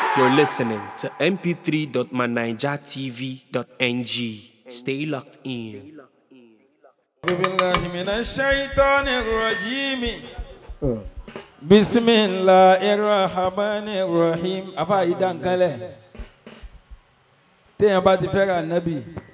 You're listening to mp3.manijatv.ng. Stay locked in. بالله من الشيطان الرجيم بسم الله الرحمن الرحيم afa idankale téèyàn bá ti fẹ́ràn nábì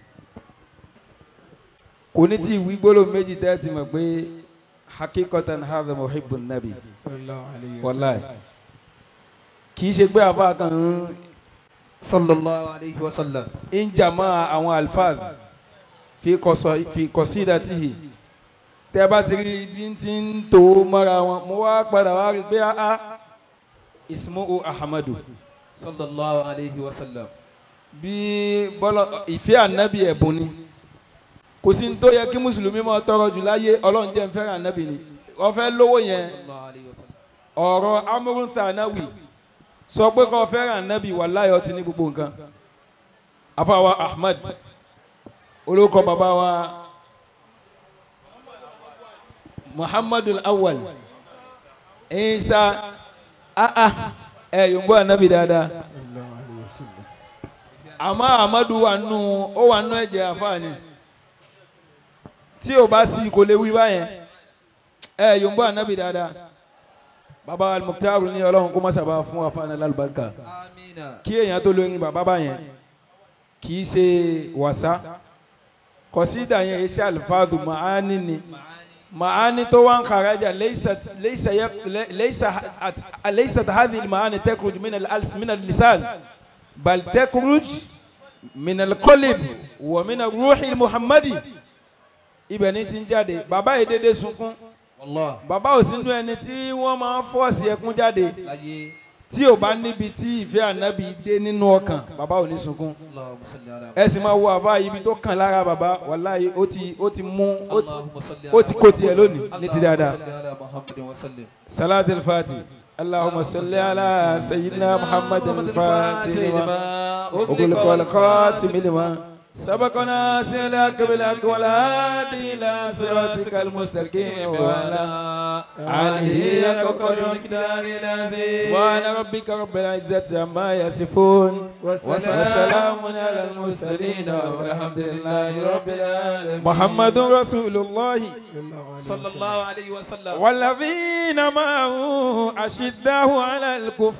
kò ní tí ìwí gbólóhùn méjì tẹ́tí mọ̀ pé hakikatan hadha muhibbun nabi wallahi kì í ṣe pé afa kan ń sallallahu alayhi wa sallam. ń jàmọ́ àwọn alfaz fi kọsọ fi kọsídàtìhì tẹ bá ti rí bí n ti ń tó mọ́ra wọn mo wá padà wá rí pé a ismuhu ahmadu sallallahu alayhi wa sallam. bí bọ́lọ̀ ìfẹ́ ànábì ẹ̀bùn ni kò sí ní tó yẹ kí mùsùlùmí máa tọrọ jù láyé ọlọ́run jẹ́ ń fẹ́ràn ànábì ni ó fẹ́ lówó yẹn sallallahu alayhi wa sallam. ọ̀rọ̀ amúrún thanawi sọ pé kó fẹ́ràn ànábì wallahi ó ti ní gbogbo nǹkan afáwa ahmad olóko bàbá wa muhammadu awwal isa ah ah ẹ yòǹbó ànábì dáadáa àmọ́ ahmadu wà nù ó wà nù ẹ̀jẹ̀ àfààní tí o bá sí kò lè wí báyẹn ẹ yòǹbó ànábì dáadáa bàbá al-Mukhtaru ní ọlọ́run kó má sábà fún àfààní lálùbáríkà amina. kí èèyàn tó lóyún bàbá báyẹn kì í ṣe wàsá kọsídà yẹn iṣẹ́ alifáàdù màání ni màání tó wá ń kàrájà leysat hadhihi màání tẹ́kùrùj min al-lisan bal tẹ́kùrùj min al-qalb wa min ar-ruhi muhammadi ibẹ̀ ni ti ń jáde bàbá yìí dédé sunkún wallah. bàbá ò sínú ẹni tí wọ́n máa ń fọ́ọ̀sì ẹkún jáde láyé. tí ò bá níbi tí ìfẹ́ ànábì dé nínú ọkàn bàbá ò ní sunkún allahumma salli ala. ẹ sì máa wo àbá ibi tó kàn lára bàbá wàláyé ó ti ó ti mú ó ti allahumma salli ó ti kó tiẹ̀ lónìí ní ti dáadáa allahumma salli ala muhammadin wa sallim. salat al-fati allahumma salli ala sayyidina muhammad al-fati lima ogulikọ al-khatim lima sabakana sila kabila wala dila siratika al-mustaqim wala alihi akokoro سبحان ربك رب العزة عما يصفون وسلام على المرسلين والحمد لله رب العالمين محمد رسول الله sallallahu alayhi wa sallam. والذين معه أشداه على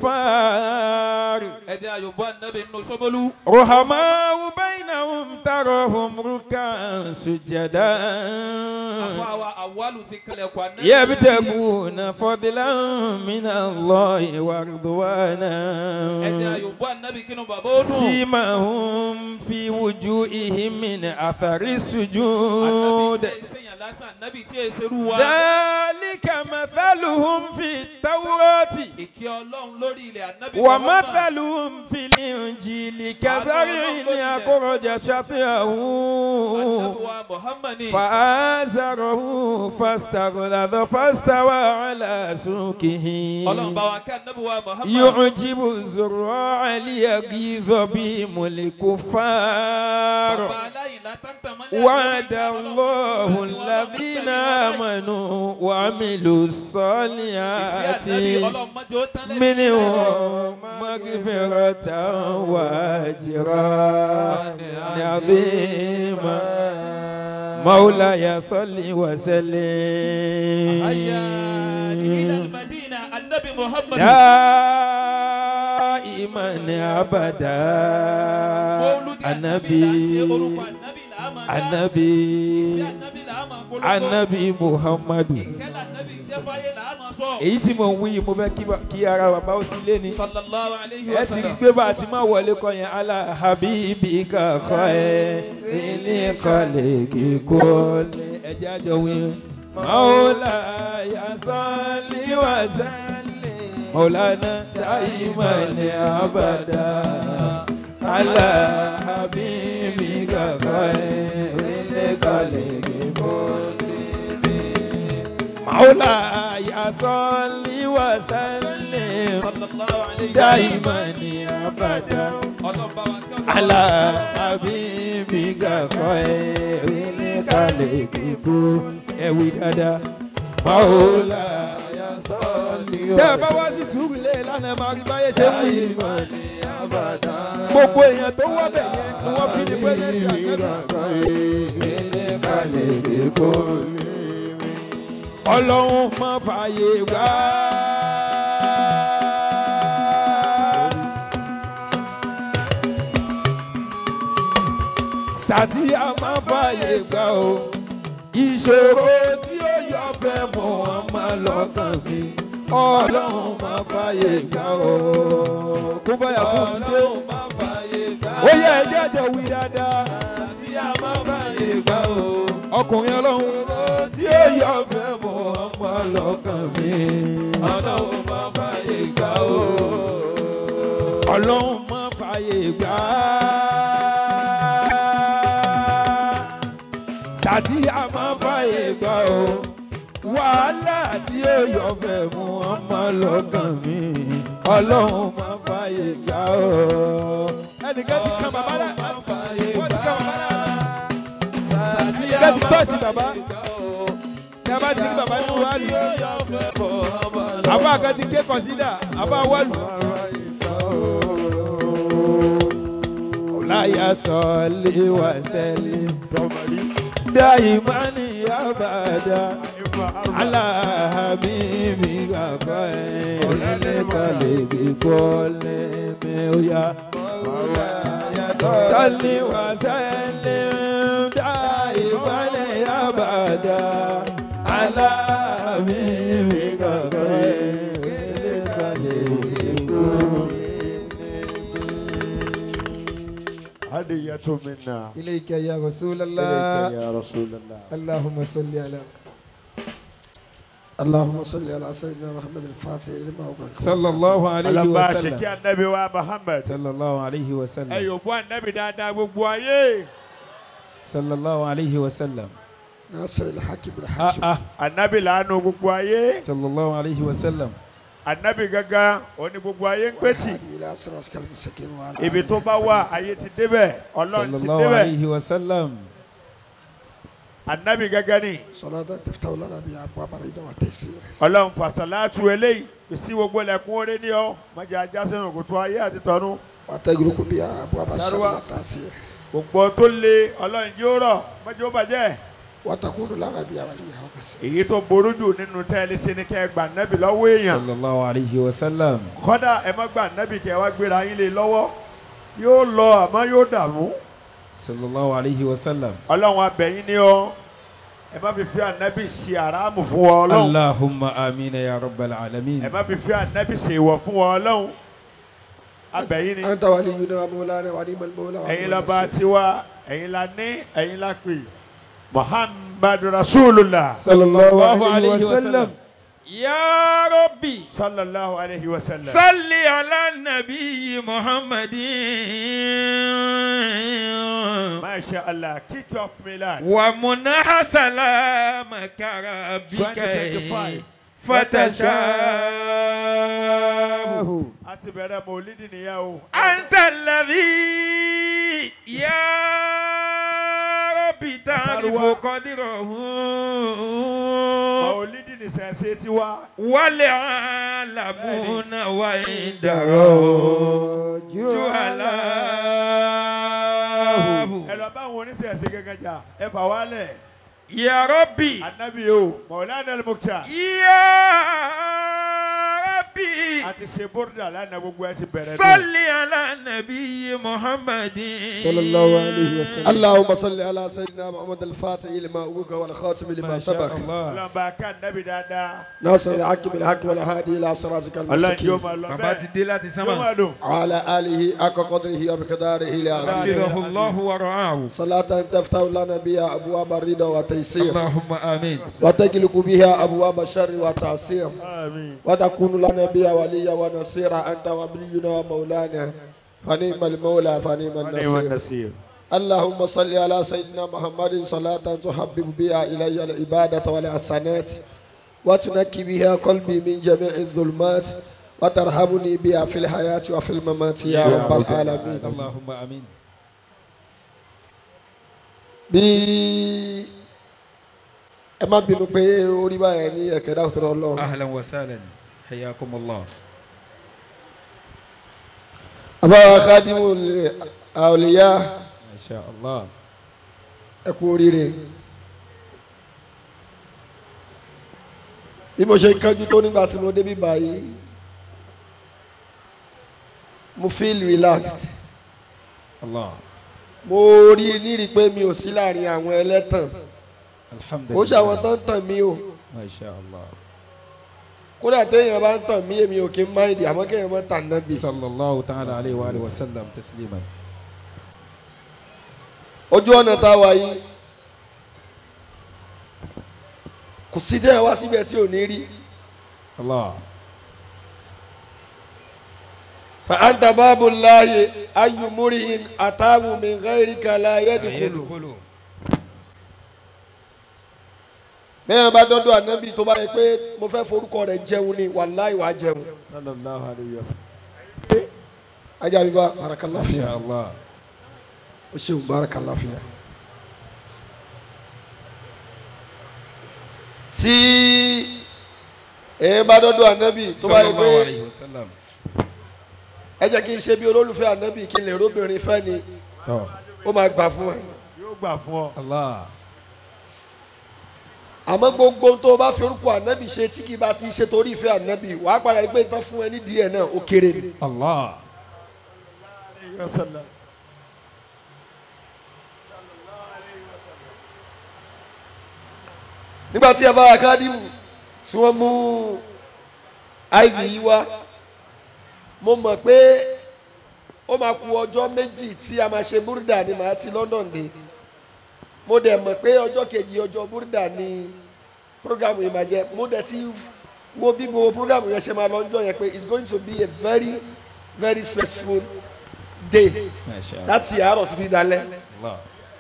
الكفار ẹ jẹ́ àyùbọ̀ ànábì nínú sọ́bọ́lú. رحماء بينهم تراهم ركعا سجدا àfọ àwa àwálù ti kalẹ̀ kọ́ ànábì. يبتغون فضلا من الله ẹ jẹ́ ورضوانا àyùbọ̀ ànábì kínú bàbá ó dùn. سيماهم في وجوههم من أثر السجود ànábì tí ẹ sẹ́yìn lásán ànábì tí ẹ serú wa. ذلك مثلهم في التوراة ìkẹ́ ọlọ́run lórí ilẹ̀ ànábì Muhammad. ومثلهم في الإنجيل كزرع أخرج شطأه ànábì wa Muhammad ni. فآزره فاستغلظ فاستوى على سوقه ọlọ́run bá wa kẹ́ ànábì wa Muhammad. يعجب الزراع ليغيظ بهم الكفار bàbá aláìlá tántàn mọ́lẹ̀ وعد ànábì الله Ọlọ́run bá wa الذين tẹ̀lé wọn báyìí. آمنوا وعملوا ìfẹ́ الصالحات ànábì ọlọ́run mọ́jọ́ ó tán lẹ́yìn منهم مغفرة وأجرا عظيما مولاي صل وسلم هيا إلى المدينة النبي محمد دائما أبدا مولود النبي orúkọ ànábì là á máa dá. النبي ìfẹ́ ànábì là á máa polówó. النبي محمد ìkẹ́lẹ̀ ànábì jẹ́ fáyé là á máa sọ. èyí tí mo ń wí yìí mo fẹ́ kí ba- kí ara bàbá ó sí lé ní. sallallahu alayhi ẹ wa ti rí sallam. pé bá a ti máa wọlé kọ yẹn ala habibi kakọ ẹ ilé kọlẹ kíkọ lẹ ẹjẹ àjọ wí. maula yasali wasali maulana daimani abada ala habibi kakọ ẹ ilé kọlẹ kíkọ lẹ. maula yasali wasali. sallallahu alayhi wa sallam. دائما ابدا ọlọ́run bá wa kẹ́ على حبيبك خير لخلق كل ẹwì dáadáa مولاي صل tẹ́ ẹ bá wá sí sùúrù lé lánàá máa rí báyé ṣe fún yìí. gbogbo èèyàn tó wọ́ bẹ̀ yẹn ni wọ́n fi ní pẹ́sẹ́sì àgbẹ̀bí. ọlọ́run má fààyè gbà. sàtìyà má fààyè gbà o ìṣòro tí ó yọ fẹ́ mọ̀ wọ́n máa lọ́kàn mi ọlọ́run má fààyè gbà o kó báyà kó dìde ó yẹ ẹjẹ́ jọ wí dáadáa ọkùnrin ọlọ́run tí ó yọ fẹ́ mọ̀ wọ́n máa lọ́kàn mi ọlọ́run má fààyè gbà o ọlọ́run má fààyè gbà sàtìyà má fààyè gbà o wàhálà tí ó yọ fẹ́ mú ọmọ lọ́kàn mi ọlọ́run má fààyè gbà o. ẹnìkan ti kan bàbá náà wọ́n ti kan bàbá náà ẹnìkan ti tọ́sí bàbá ní a bá ti rí bàbá nínú wàlú àbá kan ti ké kọ̀sídà àbá wàlú. láyà sọ̀lé wà sẹ́lẹ̀ dáìmánì abàdá aláhàmìmí bàbá ẹ̀ lẹ́lẹ́kàlẹ̀ kíkọ́ lẹ́mẹ̀ọ́yà sọ̀lé wà sẹ́lẹ̀ dáìmánì abàdá aláhàmìmí bàbá ẹ̀ lẹ́lẹ́kàlẹ̀ kíkọ́ هدية منا إليك يا رسول إليك الله يا رسول الله اللهم صل على اللهم صل على سيدنا محمد الفاتح لما أغلق sallallahu alayhi ọlọ́ba wa àṣekí sallam anabi wa muhammed sallallahu alayhi wa ẹ sallam yòókù anabi dáadáa gbogbo ayé sallallahu alayhi wa sallam ناصر الحق ah بالحق ah anabi làánú gbogbo ayé sallallahu alayhi wa sallam anabi gangan òní gbogbo ayé ń pèsè والهادي إلى صراطك المستقيم وعلى ibi tó bá wà ayé ti débẹ̀ ọlọ́run ti sallallahu débẹ̀ alayhi wa sallam anabi gangan ni صلاة تفتح لنا بها أبواب الرضا والتيسير ọlọ́run fàṣàlátù eléyìí bísí gbogbo lẹ́kún orí ni ọ́ májà ajá sínú kòtò ayé àti tọ́nu وتغلق بها أبواب الشر شروع. والتعسير gbogbo tó le ọlọ́run yóò rọ̀ májà ó bàjẹ́ وتكون لنا بها وليا وكسير èyí tó ború jù nínú tẹ́lẹ̀ sí ni kẹ́ ẹ gbà nẹ́bì lọ́wọ́ èèyàn sallallahu alayhi wa sallam kọ́dà ẹ má gbà nẹ́bì kẹ́ ẹ wá gbéra yín lé lọ́wọ́ yóò lọ àmọ́ yóò dààmú sallallahu alayhi wa sallam ọlọ́run abẹ́yìn ni ọ́ ẹ má fi fi ànẹ́bì ṣe àràmù fún ọ ọlọ́run allahumma amina ya rabbal alamin ẹ má fi fi ànẹ́bì ṣe ìwọ̀ fún ọ ọlọ́run abẹ́yìn ni أنت ولينا ومولانا ونعم المولى ونعم ẹ̀yin lọ́ba النصير. tiwa ẹ̀yin la ní ẹ̀yin la pè muhammadu rasulullah sallallahu alayhi wa sallam ya rabbi sallallahu alayhi wa sallam. salli ala nabi muhammadin masha allah kick off milad. wa munaha salamaka rabbika 2025. fatashahu a ti bẹ̀rẹ̀ mọ̀lídìí nìyẹn o. anta alladhi ya rabbi ta'rifu Sarwa. qadrahu mọ̀lídìí ní sẹ̀sẹ̀ ti wá. wal alamuna wa indahu juhalahu ẹ lọ bá àwọn oníṣẹ̀ṣẹ̀ gẹ́gẹ́ jà ẹ fà wálẹ̀. ya rabbi anabi o mọ̀lánà al-Mukhtar. ya rabbi a ti ṣe bórídà lánàá gbogbo ẹ ti bẹ̀rẹ̀ salli ala nabi muhammadin صلى الله عليه وسلم اللهم صل على سيدنا محمد الفاتح لما أغلق والخاتم لما ما شاء سبق الله ọlọ́mọba ká anabi dáadáa. ناصر الحق بالحق والهادي إلى صراطك ọlọ́run yóò المستقيم máa lọ bàbá ti bẹ́ẹ̀. dé láti yóò sánmà máa dùn. وعلى آله حق قدره ومقداره العظيم حفظه الله ورعاه صلاة تفتح لنا بها أبواب الرضا والتيسير اللهم امين وتغلق بها أبواب الشر والتعسير àmín. وتكون لنا بها وليا ونصيرا أنت ولينا ومولانا فنعم المولى فنعم wọ́n ní wọn النصير nasir. اللهم صل على سيدنا محمد صلاة تحبب بها إلي العبادة والحسنات وتنكي بها قلبي من جميع الظلمات وترحمني بها في الحياة وفي الممات يا رب العالمين اللهم امين bí ẹ má bínú pé orí báyẹn ní ẹ̀kẹ́ dákútọ̀ ọlọ́run اهلا وسهلا حياكم الله àbáwá kádìmù àwòlíyá masha allah ẹ kú oríire bí mo ṣe kánjú tó nígbà tí mo débi báyìí mo feel relaxed allah mo rí nírí pé mi ò sí láàrin àwọn ẹlẹ́tàn alhamdulilah kò ṣe àwọn tó ń tàn mí o masha allah kódà téèyàn bá ń tàn mí èmi ò kí ń máìdì àmọ́ kéèyàn má tàn náà bì. sallallahu ta'ala alayhi wa alihi wa sallam tasliman ojú ọ̀nà tá a wà yìí kò sí téèyàn wá síbẹ̀ tí ò ní rí allah fa anta babu lahi ayu murihin atamu min ghayrika la yadkhulu bẹ́ẹ̀ bá dọ́dọ̀ ànábì tó bá yẹ pé mo fẹ́ forúkọ rẹ̀ jẹun ni wàláì wàá jẹun sallallahu alayhi wa sallam. ajá mi bá barakallahu masha fiya allah o ṣeun barakallahu fiya. tí ẹ bá dọ́dọ̀ ànábì tó bá yẹ sallallahu pé alayhi wa sallam ẹ jẹ́ kí n ṣe bí olólùfẹ́ ànábì kí n lè róbìnrin fẹ́ ni tọ́ ó máa gbà fún ẹ. yóò gbà fún ọ. allah àmọ́ gbogbo tó o bá fi orúkọ ànábì ṣe tí kì í bá ti ṣe torí ìfẹ́ ànábì wàá padà rí pé tán fún ẹ nídìí ẹ̀ náà ó kéré ni. allah alayhi wa sallam. nígbà tí a bá akádìmù tí wọ́n mú iv yìí wá mo mọ̀ pé ó máa ku ọjọ́ méjì tí a máa ṣe búrúdà ni màá ti London dé mo dẹ̀ mọ̀ pé ọjọ́ kejì ọjọ́ búrúdà ni programu yìí máa jẹ́ mo dẹ̀ ti wo bí gbogbo programu yẹn ṣe máa lọ ọjọ́ yẹn pé it's going to be a very very stressful day masha allah láti àárọ̀ títí dalẹ́ allah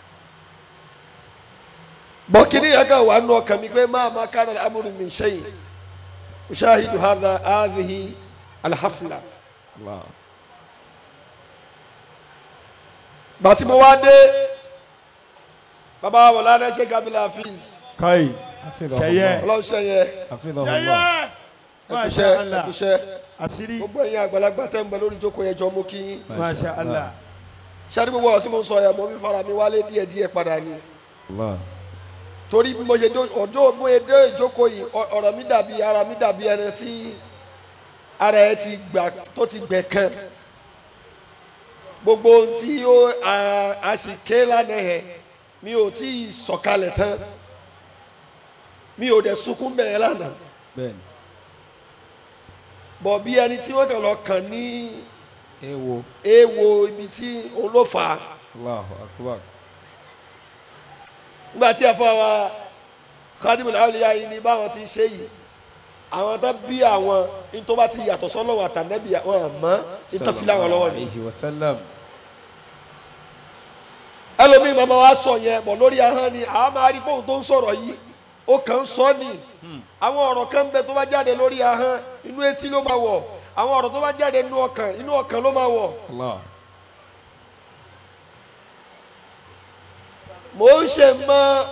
bọ́kínní yẹn kan wà nù ọkàn mi pé máa ma kára amúrú mi ṣẹ́yìn ṣáàhìdù hadha hadhihi alhafla allah bàtí mo wá dé bàbá wọlé adé ṣe kabila hafiz káyì hafidhahu Ṣẹyẹ. allah ọlọ́run ṣẹyẹ hafidhahu ṣẹyẹ allah masha ẹkúṣẹ́ allah ẹkúṣẹ́ àṣírí gbogbo ẹ̀yin àgbàlagbà tẹ́ ń bẹ lórí ìjókòó yẹn jọ mú kí yín masha allah ṣáàdì gbogbo ọ̀rọ̀ tí mo ń sọ yẹn mo fi fara mi wálé díẹ̀ díẹ̀ padà ni allah torí bí mo ṣe dé ọjọ́ mo ṣe dé ìjókòó yìí ọ- ọ̀rọ̀ mi dàbí ara mi dàbí ẹni tí ara ẹ ti gbà tó ti gbẹ kan gbogbo ohun tí ó a- a sì ké lánàá yẹn mi ò tí ì sọ̀kalẹ̀ tán mi ò dẹ̀ sunkún bẹ̀rẹ̀ lánàá bẹ́ẹ̀ni bọ̀ bí ẹni tí wọ́n kàn lọ kàn ní ewo èèwọ̀ ibi tí òun ló fà á allahu akbar nígbà tí ẹ̀fọ́ wa kádìmù láwùlíyá yìí ní báwọn ti ṣe yìí àwọn tó bí àwọn ní tó bá ti yàtọ̀ sọ́lọ́wọ́ àtànẹ́bí àwọn àmọ́ ní tó fi láwọn lọ́wọ́ ni. alayhi wa sallam ẹlòmíì màmá wa sọ yẹn bọ̀ lórí ahọ́n ni àwọn máa rí bóun tó ń sọ̀rọ̀ yìí ó kàn ń sọ ni àwọn ọ̀rọ̀ kan ń bẹ tó bá jáde lórí ahọ́n inú etí ló máa wọ̀ àwọn ọ̀rọ̀ tó bá jáde inú ọkàn inú ọkàn ló máa wọ̀ allah mò ń ṣe mọ́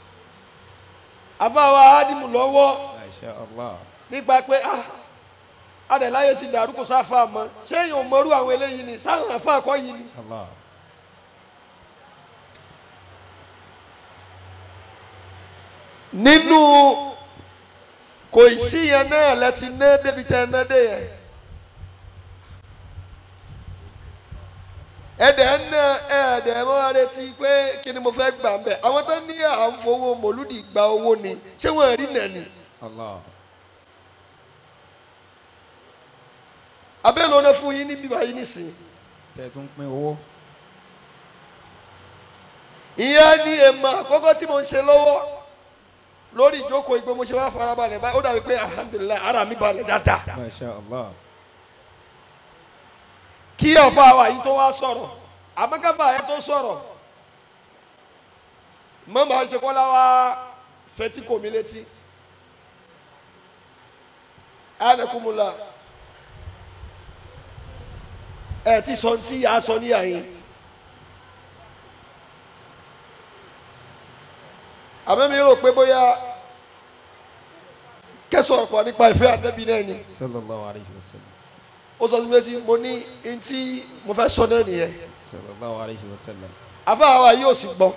àbáwá ádìmù lọ́wọ́ masha allah nípa pé ah adẹ̀láyé ti dàrú kò sáfà mọ́ ṣé èèyàn ò mọrú àwọn eléyìí ni sáwọn àfa àkọ́ yìí ni. allah nínú kò sí yẹn náà lẹ́tí ná débi tẹ́ ẹ ná dé yẹn. ẹ̀dẹ̀ ń ná ẹ̀ẹ́dẹ̀ mọ́ retí pé kí ni mo fẹ́ gbà ń bẹ̀ àwọn tó ní à ń fowó mòlúdì gba owó ni ṣé wọ́n rí nà ni. allah abẹ́lẹ́ ọ̀nà fún yín níbí báyìí nísìnyí. tẹ tún pín owó ìyẹn ni èèmọ̀ àkọ́kọ́ tí mo ń ṣe lọ́wọ́ lórí ìjókòó ìgbé mo ṣe wá farabalẹ̀ báyìí ó dàbí pé alhamdulilayi ara mi balẹ̀ dáadáa. masha allah kí ọ̀fà wa yìí tó wá sọ̀rọ̀ àmọ́káfà yẹn tó sọ̀rọ̀ mọ́ màá ṣe kọ́lá wá fetí kò mí létí. anakumula ẹ ti sọ ti yà á sọ níyà yín. àmọ́ mi rò pé bóyá kẹsàn-án pọ̀ nípa ìfẹ́ àdẹ́bí náà ni sallallahu alayhi wa sallam ó sọ sí mi létí mo ní ntí mo fẹ́ sọ náà nìyẹn sallallahu alayhi wa sallam. àfáà wa yóò sì gbọ́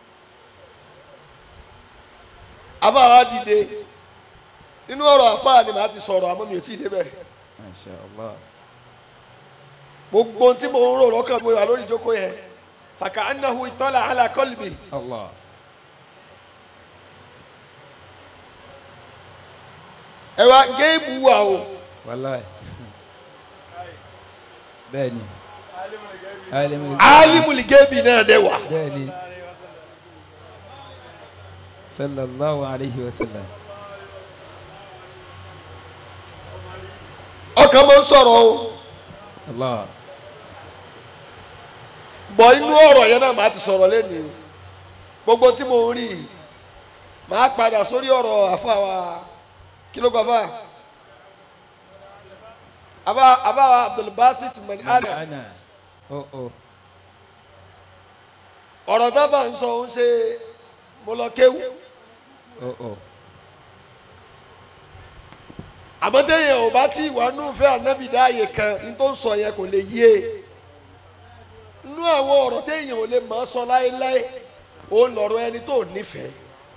àfáà wa dìde nínú ọ̀rọ̀ àfáà ni màá ti sọ̀rọ̀ àmọ́ mi ò tí ì débẹ̀ masha allah. gbogbo ohun tí mo ń rò lọ́kàn mo wà lórí ìjókòó yẹn fàkà anahu ìtọ́lá ala qalbi allah. ẹ wá géèmù wà o wàláì. bẹ́ẹ̀ni. alimul. alimuli géèmì náà dẹ̀ wà bẹ́ẹ̀ni. sallallahu alayhi wa sallam. ọkàn mo ń sọ̀rọ̀ o allah. bọ̀ inú ọ̀rọ̀ yẹn náà màá ti sọ̀rọ̀ lẹ́nu gbogbo tí mo ń rí i màá padà sórí ọ̀rọ̀ àfáà wa kí ló kọ́ fà àbá àbá wa abdulbasit mani ana ana. oh oh. ọ̀rọ̀ dábàá ń sọ ń ṣe mo lọ kéwù oh oh. àmọ́ téèyàn ò bá tí ìwà nù fẹ́ ànábì dáàyè kan ní tó ń sọ yẹn kò lè yé e nú àwọn ọ̀rọ̀ téèyàn ò lè mọ̀ ọ́ sọ láéláé ó ń lọ̀rọ̀ ẹni tó nífẹ̀ẹ́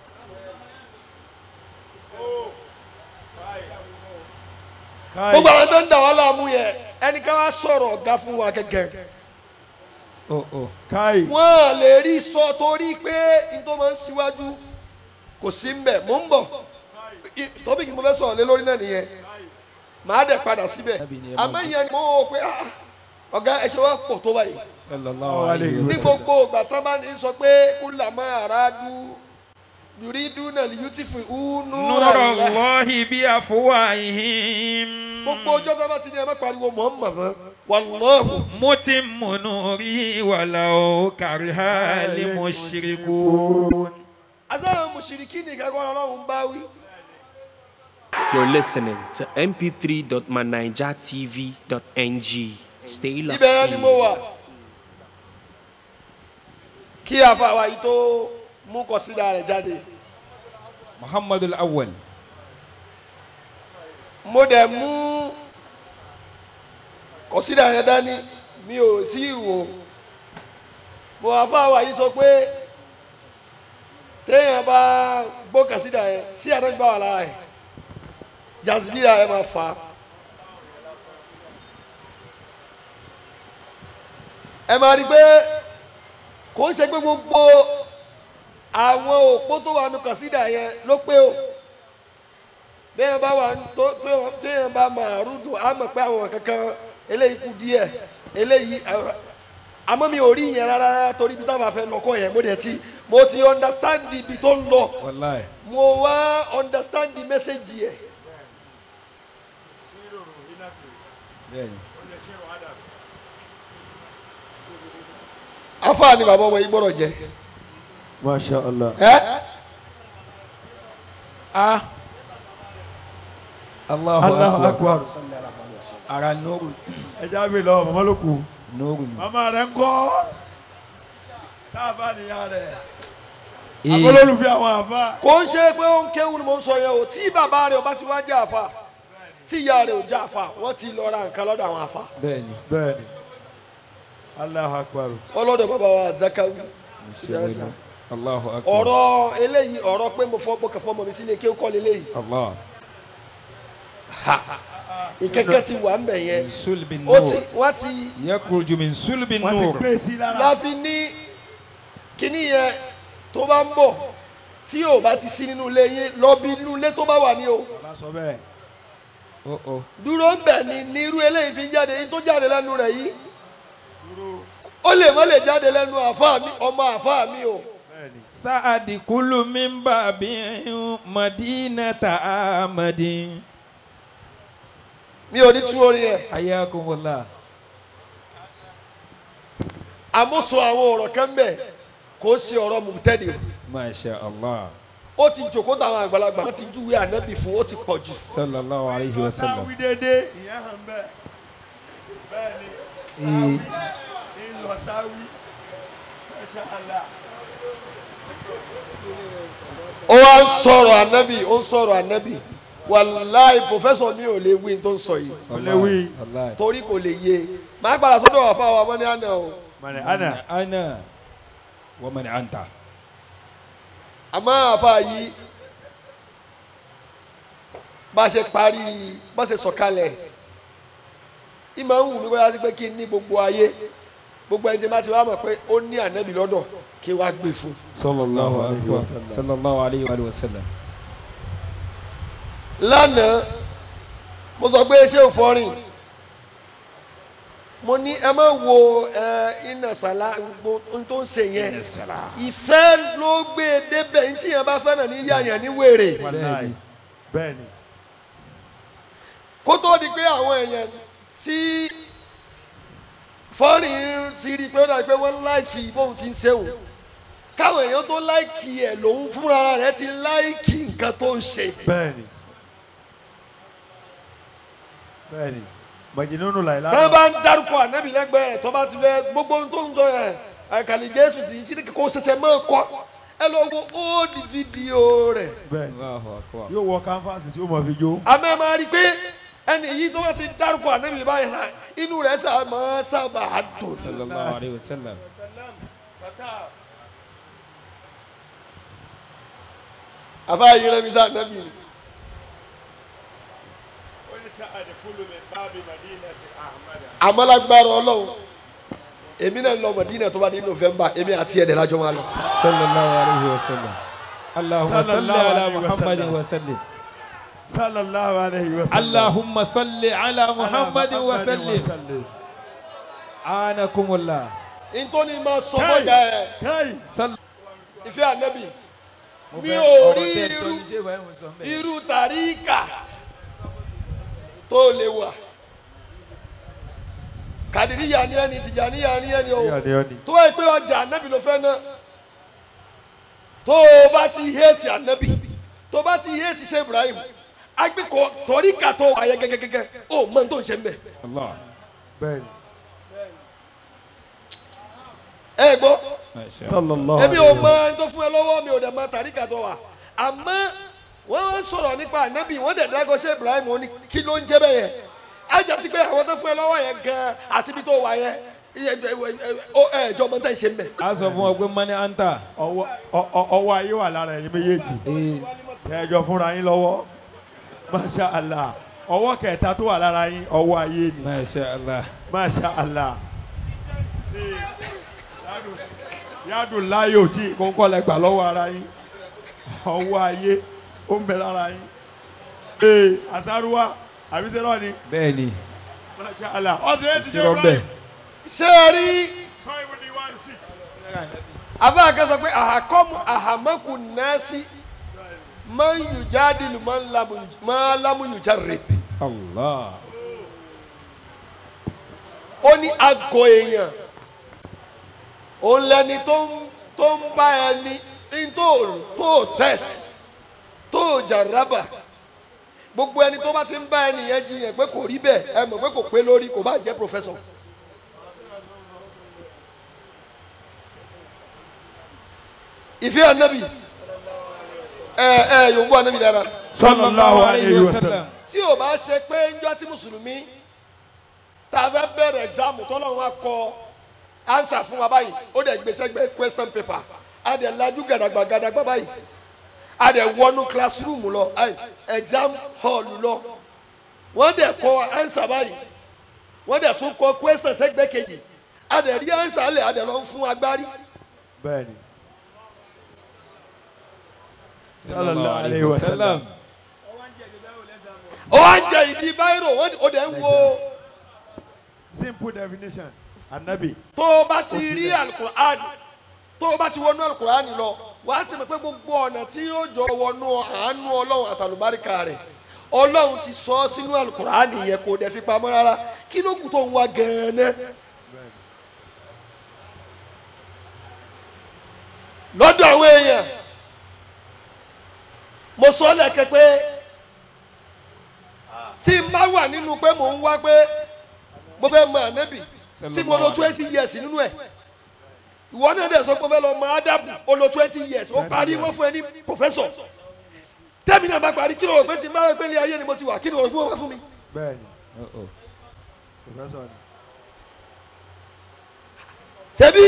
gbogbo àwọn tó ń dà wá láàmú yẹn ẹnì kan wá sọ̀rọ̀ ọ̀gá fún wa gẹ́gẹ́ oh oh. káì wọ́n à lè rí sọ torí pé n tó máa ń síwájú kò sí mbẹ̀ mò ń bọ̀ tóbi kí mo fẹ́ sọ̀rọ̀ lé lórí náà nìyẹn màá dẹ̀ padà síbẹ̀ Ànábì ni ẹ máa àmọ́ ìyẹn ni mo wò pé ah, ọ̀gá ẹ ṣe wá pọ̀ tó báyìí sallallahu alayhi wa ní sallam. gbogbo ìgbà tán bá ní sọ pé kúlàmọ́ àràádú yùrídú náà yútìfù únú نور الله بأفواههم gbogbo ọjọ́ tó bá ti ní ẹ má pariwo Muhammad mọ́ wàlọ́ọ̀hù متم نوره ولو كره المشركون asáwọn mùsùlùkì nìkan kọ́ ọlọ́run bá wí. You're listening to mp3.manijatv.ng. Stay locked ibẹ̀ ni in. mo wà kí àfàwà yìí tó mú kọsídà rẹ̀ jáde muhammadu awwal. mo dẹ̀ mú kọsídà rẹ̀ dání mi ò sí ìwò mo àfàwà yìí sọ pé téèyàn bá gbọ́ kọsídà yẹn sí àtẹ́gbà wà lára ẹ̀ jazibíyà ẹ̀ máa fà á. ẹ máa rí i pé kò ń ṣe pé gbogbo àwọn òpó tó wà nù kàsídà yẹn ló pé o bẹ́ẹ̀ bá wà tó tó téèyàn bá máa rúdù á mọ̀ pé àwọn kankan eléyìí kù díẹ̀ eléyìí àwọn- àmọ́ mi ò rí yẹn rárá rárá torí ibi táwọn afẹ́ lọ́kọ̀ yẹn mo dẹ̀ ti mo ti understand ibi tó ń lọ wàláì. mo wá understand the message yẹn bẹ́ẹ̀ni. afa ni bàbá ọmọ yìí gbọ́dọ̀ jẹ masha allah ẹ ah. allahu allahu akbar. akbar ara nóòrù ẹ já mi lọ màmá ló kù nóòrù ni. màmá rẹ ń kọ́ sábà nìyá rẹ Ee, akólólùfẹ́ àwọn àfa kò ń ṣe pé ó ń kéwù ni mo ń sọ yẹn o tí bàbá rẹ̀ ò bá ti wá jẹ́ àfa tí ìyá rẹ̀ ò jẹ́ àfa wọ́n ti lọ ra nǹkan lọ́dọ̀ àwọn àfa bẹ́ẹ̀ni. bẹ́ẹ̀ni allahu akbar ọlọ́dọ̀ bàbá wa zakawi Ṣé allahu akbar. ọ̀rọ̀ eléyìí ọ̀rọ̀ pé mo fọ́ bọ́kẹ́ fọ́ mọ́ mi sílé kí ó kọ́ leléyìí allah. ìkẹ́kẹ́ ti wà ń bẹ̀ yẹn sulbi ó ti nur. wọ́n ti yakhruju min sulbi wọ́n ti nur. gbé sí lára láfi ní kíní yẹn tó bá ń bọ̀ tí ò bá ti sí nínú ilé yín lọ bí inú ilé tó bá wà ní o ọlá sọ bẹ́ẹ̀ oh oh. dúró ń bẹ̀ ni ní irú eléyìí fi ń jáde yín tó jáde lẹ́nu rẹ̀ yìí ó lè má lè jáde lẹ́nu àfa mi ọmọ àfa mi o bẹ́ẹ̀ni سعد كل من باب مدينة آمد mi ò ní tú orin yẹn ayakumullah. àmúṣọ àwọn ọ̀rọ̀ kan bẹ̀ kò sí ọ̀rọ̀ mùtẹ́ni masha allah. ó ti jòkó táwọn àgbàlagbà wọ́n ti júwe ànábì fún ó ti pọ̀ jù sallallahu alayhi wa sallam. sáwí dédé ìyẹn hàn bẹ́ẹ̀ bẹ́ẹ̀ni Ee, ń lọ sáwí masha allah ó wá ń sọ̀rọ̀ ànábì ó ń sọ̀rọ̀ ànábì wàláì pòfẹ́sọ̀ mi ò lè wí tó ń sọ yìí kò lè wí Wallahi. torí kò lè yé máa gbára sọ́dọ̀ wà fáwọn ọmọ ní àná o mọ̀nì àná ana wa man anta. àmọ́ àfa yìí bá a ṣe parí bá a ṣe sọ̀kalẹ̀ ìmọ̀ ń wù mí bóyá sí pé kí n ní gbogbo ayé gbogbo ẹni tí bá ti wá mọ̀ pé ó ní ànábì lọ́dọ̀ kí wá gbé fún un. sallallahu alayhi wa sallam. sallallahu alayhi wa sallam. lánàá mo sọ pé ṣé ò fọrin mo ní ẹ má wo ẹ iná sàlá gbogbo ohun tó ń ṣe yẹn ìfẹ́ ló gbé e débẹ̀ ní tí yẹn bá fẹ́ náà ní yàyàn ní wèrè wàláì bẹ́ẹ̀ni kó tó di pé àwọn èèyàn tí fọ́rin ti rí i pé ó dàbí pé wọ́n láìkì bóun ti ń ṣeun káwọn èèyàn tó láìkì ẹ̀ lòun fúnra rẹ̀ ti láìkì nǹkan tó ń ṣe. bẹ́ẹ̀ni bẹ́ẹ̀ni mọ̀jìnnú làyìnlá tọ́ bá ń dárúkọ ànábì lẹ́gbẹ̀ẹ́ rẹ̀ tọ́ bá ti fẹ́ gbogbo ohun tó ń sọ yẹn àkàlì jésù sì kí ni kò ṣẹ̀ṣẹ̀ máa kọ́ ẹ lọ wo old fídíò rẹ̀ bẹ́ẹ̀ni Allahu akbar. yóò wọ kánfàsì tí ó mọ̀ fi jó àmọ́ ẹ máa rí i pé ẹni yìí tó bá ti dárúkọ ànábì báyìí sá inú rẹ̀ sá máa sábà dùn. sallallahu alayhi wa sallam. àfa yìí rẹ̀ mi sá ànábì ni. àmọ́lágbára ọlọ́run èmi náà ń lọ mọ̀dínà tó bá ní november èmi àti ẹ̀dẹ̀ lájọ́ máa lọ. sallallahu alayhi wa sallam. allahumma salli Sallallahu ala alayhi wa muhammadin sallam. wa sallim. sallallahu alayhi wa sallam allahumma salli ala muhammadin wa sallim. anakumullah. ntọ́ni máa sọ fọ́jà ẹ̀ káyì sal. ìfẹ́ ànábì mo mi fẹ́ ò ọ̀rọ̀ rí tẹ́ ẹ sọ irú yìí, ṣé ìwà ẹ̀ mo sọ ń bẹ̀? irú tàríkà tó lè wà kàdìríyà ni ẹni tìjàníyà ni ẹni o yọ̀ni yọ̀ni tó wáyé pé ọjà ànábì ló fẹ́ ná tó o bá ti héètì ànábì tó o bá ti héètì ṣe Ibrahim agbẹ́kọ̀ tọ́ríkà tó wà yẹ gẹ́gẹ́gẹ́gẹ́ ó mọ tó ń ṣe ń bẹ̀ Allah. bẹ́ẹ̀ni ẹ gbọ́ Masha sallallahu èmi ò alayhi mọ wa ẹni tó fún ẹ lọ́wọ́ mi ò dẹ̀ mọ tàríkà tó wà àmọ́ wọ́n wá ń sọ̀rọ̀ nípa ànábì wọ́n dẹ̀ dágọ́ ṣe Ibrahim ó ní kí ló ń jẹ́ bẹ́ẹ̀ yẹn á jà sí pé àwọn tó fún ẹ lọ́wọ́ yẹn gan àti ibi tó wà yẹn ẹ ẹ jọ mọ tẹ́ ń ṣe ń bẹ̀. a sọ fún ọ pé mani anta. ọwọ́ ọ- ọ- ọwọ́ ayé wà lára ẹ̀yin méjèèjì ee ẹjọ fúnra yín lọ́wọ́ masha allah ọwọ́ kẹta tó wà lára yín ọwọ́ ayé ni masha allah. masha allah yádùn láyò tí kókó lẹ gbà lọ́wọ́ ara yín ọwọ́ ayé ó ń bẹ lára yín ee asaruwa àbísẹ́rọ̀ ni bẹ́ẹ̀ni masha allah ọ̀sẹ̀ yẹn ti ṣe sirọ bẹ́ẹ̀. ṣé ẹ rí sọ ìwé ni one six abá kan sọ pé àhàkọ́mù àhàmọ́kù nẹ́ẹ̀sì máa ń yù jáde lù máa lámú yù jáde allah. ó ní àgọ́ èèyàn òun lẹni tó ń tó ń bá ẹni ní tó tó test tó jàrábà gbogbo ẹni tó bá ti ń bá ẹni yẹn jiyàn pé kò rí bẹ́ẹ̀ ẹ mọ̀ pé kò pé lórí kò bá jẹ́ professor. ìfẹ́ ànábì ẹ ẹ yòówù ànábì dára sallallahu alayhi wa sallam tí o bá ṣe pé ńjọ́ tí mùsùlùmí tá a fẹ́ bẹ̀rẹ̀ ẹ̀gzámù tọ́lọ́run á kọ ánsà fún wa báyìí ó dẹ̀ gbèsè gbé question paper a dẹ̀ lajú gàdàgbà gàdàgbà báyìí a dẹ̀ wọnú classroom lọ ayi, exam hall lọ wọ́n dẹ̀ kọ ánsà báyìí wọ́n dẹ̀ tún kọ question sẹ́gbẹ́ kejì a dẹ̀ rí ánsà lẹ̀ a dẹ̀ lọ fún agbárí bẹ́ẹ̀ni sallallahu alayhi wa sallam ó wá ń jẹ ìdí báyìí rò wọ́n ó dẹ̀ ń wo simple definition anabi tó o bá ti rí alukur'an tó o bá ti wọnú alukur'an lọ wà á ti mọ̀ pé gbogbo ọ̀nà tí yóò jọ wọnú àánú ọlọ́run àtàlùbáríkà rẹ̀ ọlọ́run ti sọ ọ́ sínú alukur'an yẹn kò dẹ̀ fi pamọ́ rárá kí ló kù tó ń wá gan-an lọ́dọ̀ àwọn èèyàn mo sọ ọ́ lẹ́kẹ́ pé tí n bá wà nínú pé mò ń wá pé mo fẹ́ mọ ànábì tí mo lo twenty years nínú ẹ̀ ìwọ náà dẹ̀ sọ pé mo fẹ́ lọ mọ ádàbù o lo twenty years ó parí wọ́n fún ẹ ní professor tẹ́mi náà bá parí kí ló rò pé tí n bá rẹ pé ilé ayé ni mo ti wà kí ló rò pé wọ́n bá fún mi. bẹ́ẹ̀ni professor ni. ṣebí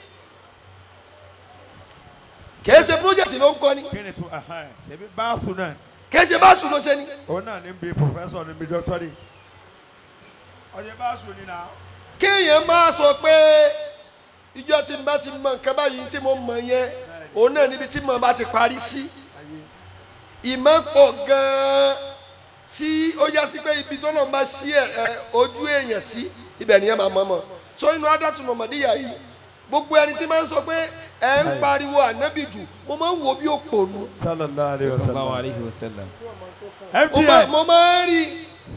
kìí ṣe project ló ń kọ́ ni kí ni tún ahan ṣebí báàfù náà kìí ṣe báṣu ló ṣe ni. òun náà ní bí professor ní bí doctorate ọjọ́ báàsù ni náà. kéèyàn máa sọ pé ìjọ tí n bá ti mọ nǹkan báyìí tí mo mọ yẹn òun náà níbi tí mo bá ti parí sí ìmọ̀ pọ̀ gan-an tí ó yá sí pé ibi tó náà bá ṣí ẹ̀ ẹ̀, ojú èèyàn sí ibẹ̀ nìyẹn máa mọ̀ mọ̀ so inú adátù mọ̀mọ́díyà yìí gbogbo ẹni tí máa ń sọ pé ẹ ń pariwo ànábì jù mo máa ń wo bí òpònú sallallahu alayhi wa sallallahu sallam. alayhi wa sallam. mo máa- mtn mo máa ń rí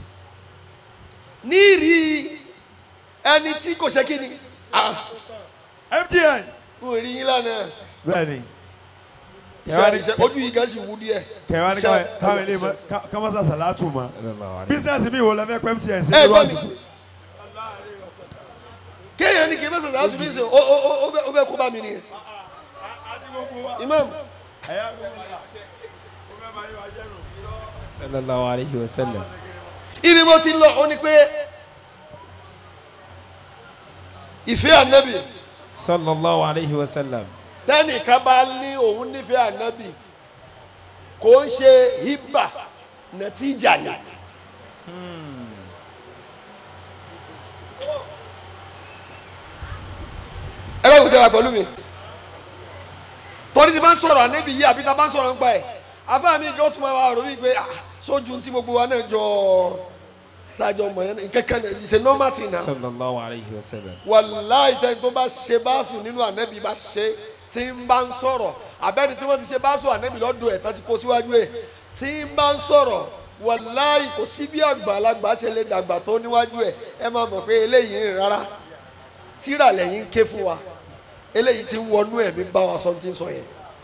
ní rí ẹni tí kò ṣe kí ni ah mtn. mo rí yín lánàá bẹ́ẹ̀ni iṣẹ́ iṣẹ́ ojú yìí gan sì wú díẹ̀. kẹwàá ní káwọn káwọn ilé ma kámásá sàlátù ma sallallahu alayhi wa bísíǹsì mi wò lẹ́fẹ̀ẹ́ pẹ́ mtn sí ẹ irú gbọ́ mi àsìkò. kéèyàn ní kí n bá sọ̀rọ̀ àtúntò ìsìn ó ó ó bẹ ó bẹ kó bá mi nìyẹn. imam sallallahu alayhi wa sallam. ibi mo ti lọ ó ní pé ìfẹ́ ànábì sallallahu alayhi wa sallam. tẹ́nìkan bá ní òun nífẹ̀ẹ́ ànábì kò ń ṣe hibà nàtíjà ni. ẹ bá wù sẹ́wà pẹ̀lú mi torí ti máa ń sọ̀rọ̀ ànábì yìí àbí ta bá ń sọ̀rọ̀ nípa ẹ̀ afẹ́ mi kí wọ́n tún máa wà rò wípé ah, sójú tí gbogbo wa náà jọ tájọ mọ̀ yẹn kẹ́kẹ́ náà it's a normal thing now sallallahu alayhi wa sallam. wàláì tẹ́ni tó bá ṣe báàfù nínú ànábì bá ṣe tí ń bá ń sọ̀rọ̀ àbẹ́ni tí wọ́n ti ṣe báàfù ànábì lọ́dọ̀ ẹ̀ tán ti kó síwájú ẹ̀ tí ń bá ń sọ̀rọ̀ wàláì kò sí bí àgbàlagbà ṣe lè dàgbà tó níwájú ẹ̀ ẹ máa mọ̀ pé eléyìí ń rárá tíra lẹ́yìn ń ké fún wa eléyìí ti ń wọnú ẹ̀mí bá wa sọ ti ń sọ yẹn.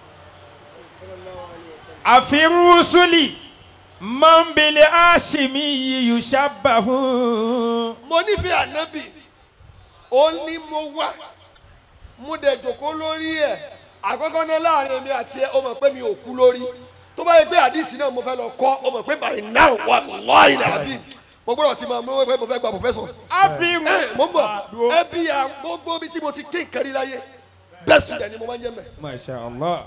àfi rusuli mọ́nbìlì àṣìmí yìí yushabbahu. mo nífẹ̀ẹ́ ànábì ó ní mo wá mo dẹ̀ jòkó lórí ẹ̀ àkọ́kọ́ náà láàrin èmi àti ẹ ó mọ̀ pé mi ò kú lórí tó bá yẹ pé àdìsí náà mo fẹ́ lọ kọ́ ó mọ̀ pé by now wà lọ́ọ̀yìn àbí mo gbọ́dọ̀ ti máa mú pé mo fẹ́ gba professor àfi ẹ mo ń bọ̀ ẹ bí i gbogbo bí tí mo ti ké nkẹ́rí láyé best student ni mo máa ń jẹ́ mẹ́ masha allah.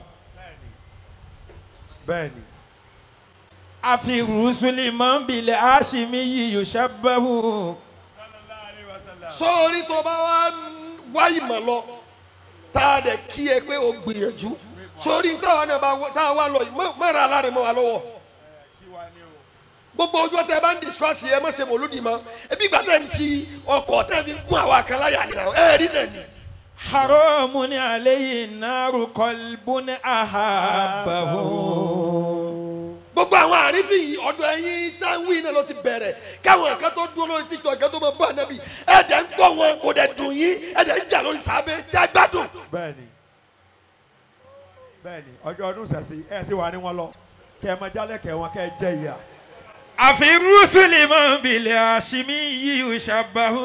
bẹ́ẹ̀ni àfi rusuli mọ́nbìlì àṣìmí yìí yushabbahu. sọ́ọ́rí tó bá wá wá ìmọ̀ lọ tá a dẹ̀ kí ẹ pé o gbìyànjú sọ́ọ́rí táwa náà bá wá- tá a wá lọ yìí mọ́- mọ́ra aláàrẹ̀ mọ́ wa lọ́wọ́ gbogbo ojú ọtẹ bá ń discuss ẹ má ṣe mòlúdi mọ́ ebi ìgbà tẹ̀ ń fi ọkọ̀ tẹ̀ fi gún àwọn àkànláyà nìyà ẹ rí náà ni. haramun alayhi naru qalbun ahabbahu. gbogbo àwọn àrífín yìí ọ̀dọ̀ ẹ̀yin táwí náà ló ti bẹ̀rẹ̀ káwọn nǹkan tó dúró lórí tiktok nǹkan tó máa bá ànábì ẹ̀dẹ̀ ń gbọ́ wọn kò dẹ̀ dùn yín ẹ̀dẹ̀ ń jà lórí sàáfẹ́ tí a gbádùn. bẹ́ẹ̀ni bẹ́ẹ̀ni ọjọ́ ọdún sẹ̀sì ẹ̀ sì wà ní wọn lọ kẹ́ ẹ máa jálẹ̀ kẹ́ wọn kẹ́ ẹ jẹ́ ìyá. àfi rusuli mọ́nbìlì àṣìmí yìí yushabbahu.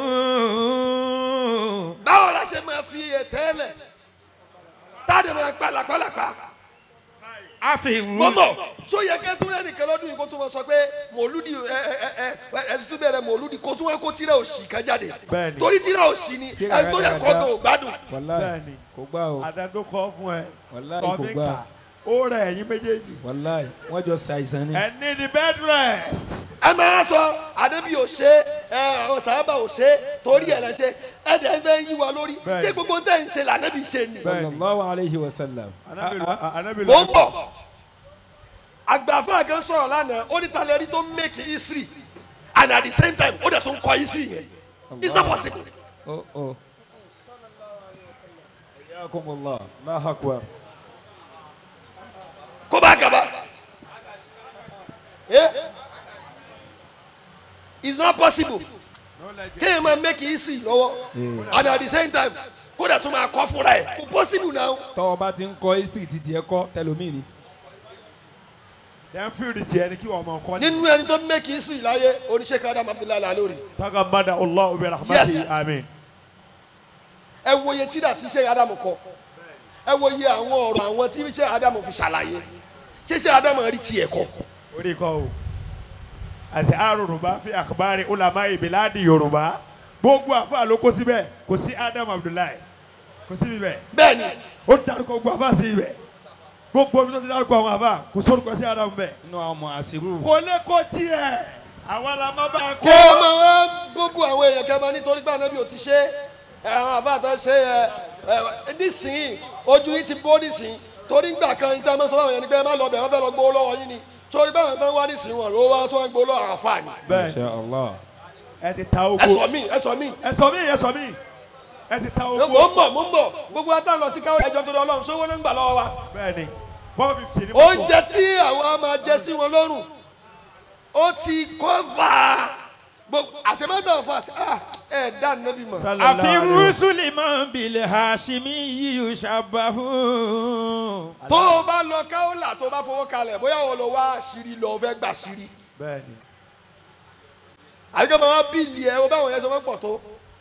báwo la ṣe máa fi ẹ̀tẹ́ lẹ̀ táàdì máa pa làpálàpá. àfi rusuli. mọ́mọ́ tó yẹ kẹ́ tún ẹnìkan lọ́dún yìí kó tún wọn sọ pé mòlúdi ẹ ẹ ẹ ẹ ẹ ti tún bẹ̀rẹ̀ mòlúdi kó tún wọn kó tíra òsì kan jáde Bẹ́ẹ̀ni. torí tíra òsì ni Tíra ẹni tó yẹ kọ́ dáadáa. tó gbádùn. wàláì bẹ́ẹ̀ni kò gbà o àtẹ̀tò kọ́ fún ẹ wàláì kò tọ́mí gbà kà ó rẹ̀ ẹ̀yin méjèèjì. wàláì wọ́n jọ ṣàìsàn ni. ẹ ní the bed rest. ẹ máa sọ àdébí ò ṣe ẹ àwọn sàábà ò ṣe torí ẹ lẹ ṣe ẹ dẹ̀ ń bẹ́ yí wa lórí Bẹ́ẹ̀ni. ṣé gbogbo tẹ̀ ń ṣe lànàbí ṣe ni. sallallahu alayhi wa sallam. anabi Ah, ah. anabi mo ń bọ̀ àgbàfọ́ àgán sọ̀rọ̀ lánàá ó ní talẹ̀ rí tó ń make history and at the same time ó dẹ̀ tó ń kọ history yẹn it's not possible. oh oh. Ayakumullah. Allahu Akbar. kó bá gaba eh it's not possible kéèyàn máa make history lọ́wọ́ and at the same time kó dẹ̀ tún máa kọ́ fúnra ẹ̀ kò possible now. tọ́wọ́ bá ti ń kọ́ history títí ẹ kọ́ tẹlomi ni. then field tiẹ̀ ni kí wọ́n mọ̀ kọ́ ní. nínú ẹni tó make history láyé oníṣẹ́ kadam abdullahi alalori tagamada allah bi rahmatihi Yes. amin. ẹ wo iye tíra tí iṣẹ́ adamu kọ ẹ wo iye àwọn ọ̀rọ̀ àwọn tí iṣẹ́ adamu fi ṣàlàyé ṣíṣe adamu rí tiẹ̀ kọ́ orí kọ́ o àti àrùnrùnbá fi àkàbárẹ̀ ulama ìbíládì yorùbá gbogbo àfa ló kó síbẹ̀ kò sí adam abdullahi kò sí ibẹ̀ bẹ́ẹ̀ ni ó dárúkọ gbogbo àfa sí ibẹ̀ gbogbo bí wọ́n ti dárúkọ àwọn àfa kò sórúkọ sí adam bẹ́ẹ̀ nínú àwọn ọmọ àṣírù. kò lè kó tiẹ̀ àwọn la má bá a kó o máa wá gbogbo àwọn èèyàn kan máa nítorí pé ànábì ò ti ṣe é àwọn àbá àtọ́ ṣe é ẹ nísìnyí ojú yìí ti bó nísìnyí torí ńgbà kan níta máa sọ fún àwọn èèyàn ní pé ẹ má lọ bẹ̀ wọ́n fẹ́ lọ gbowó lọ́wọ́ yín ni torí báwọn tó ń wá nísìnyí wọn ló wá tó ń gbowó lọ́wọ́ àwọn àfààní. bẹ́ẹ̀ Masha Allah. ẹ ti ta ẹ ogo sọ mí ẹ sọ mí ẹ sọ mí ẹ sọ mí ẹ ti ta mo ogo ń bọ̀ mo ń bọ̀ gbogbo ata lọ sí káwọn ẹjọ́ tó lọ ọlọ́run sówó ló ń gbà lọ́wọ́ wa bẹ́ẹ̀ ni four fifty ni mo oúnjẹ tí àwọn á máa jẹ sí wọn lọ́rùn ó ti kọ́fà gbogbo àṣemọ́tò fà ẹ dá nẹ́bí mọ̀. Sallallahu àfi alaihi wasallam. rúṣùlì máa ń bilẹ̀ hashimi yíyú ṣàbàfù. tó o bá lọ káwọ́là tó o bá fowó kalẹ̀ bóyá o lọ wá àṣírí lọ o fẹ́ gbà àṣírí bẹ́ẹ̀ ni àbíkẹ́ máa wá bíìlì ẹ̀ o báwọn yẹn sọ fẹ́ pọ̀ tó.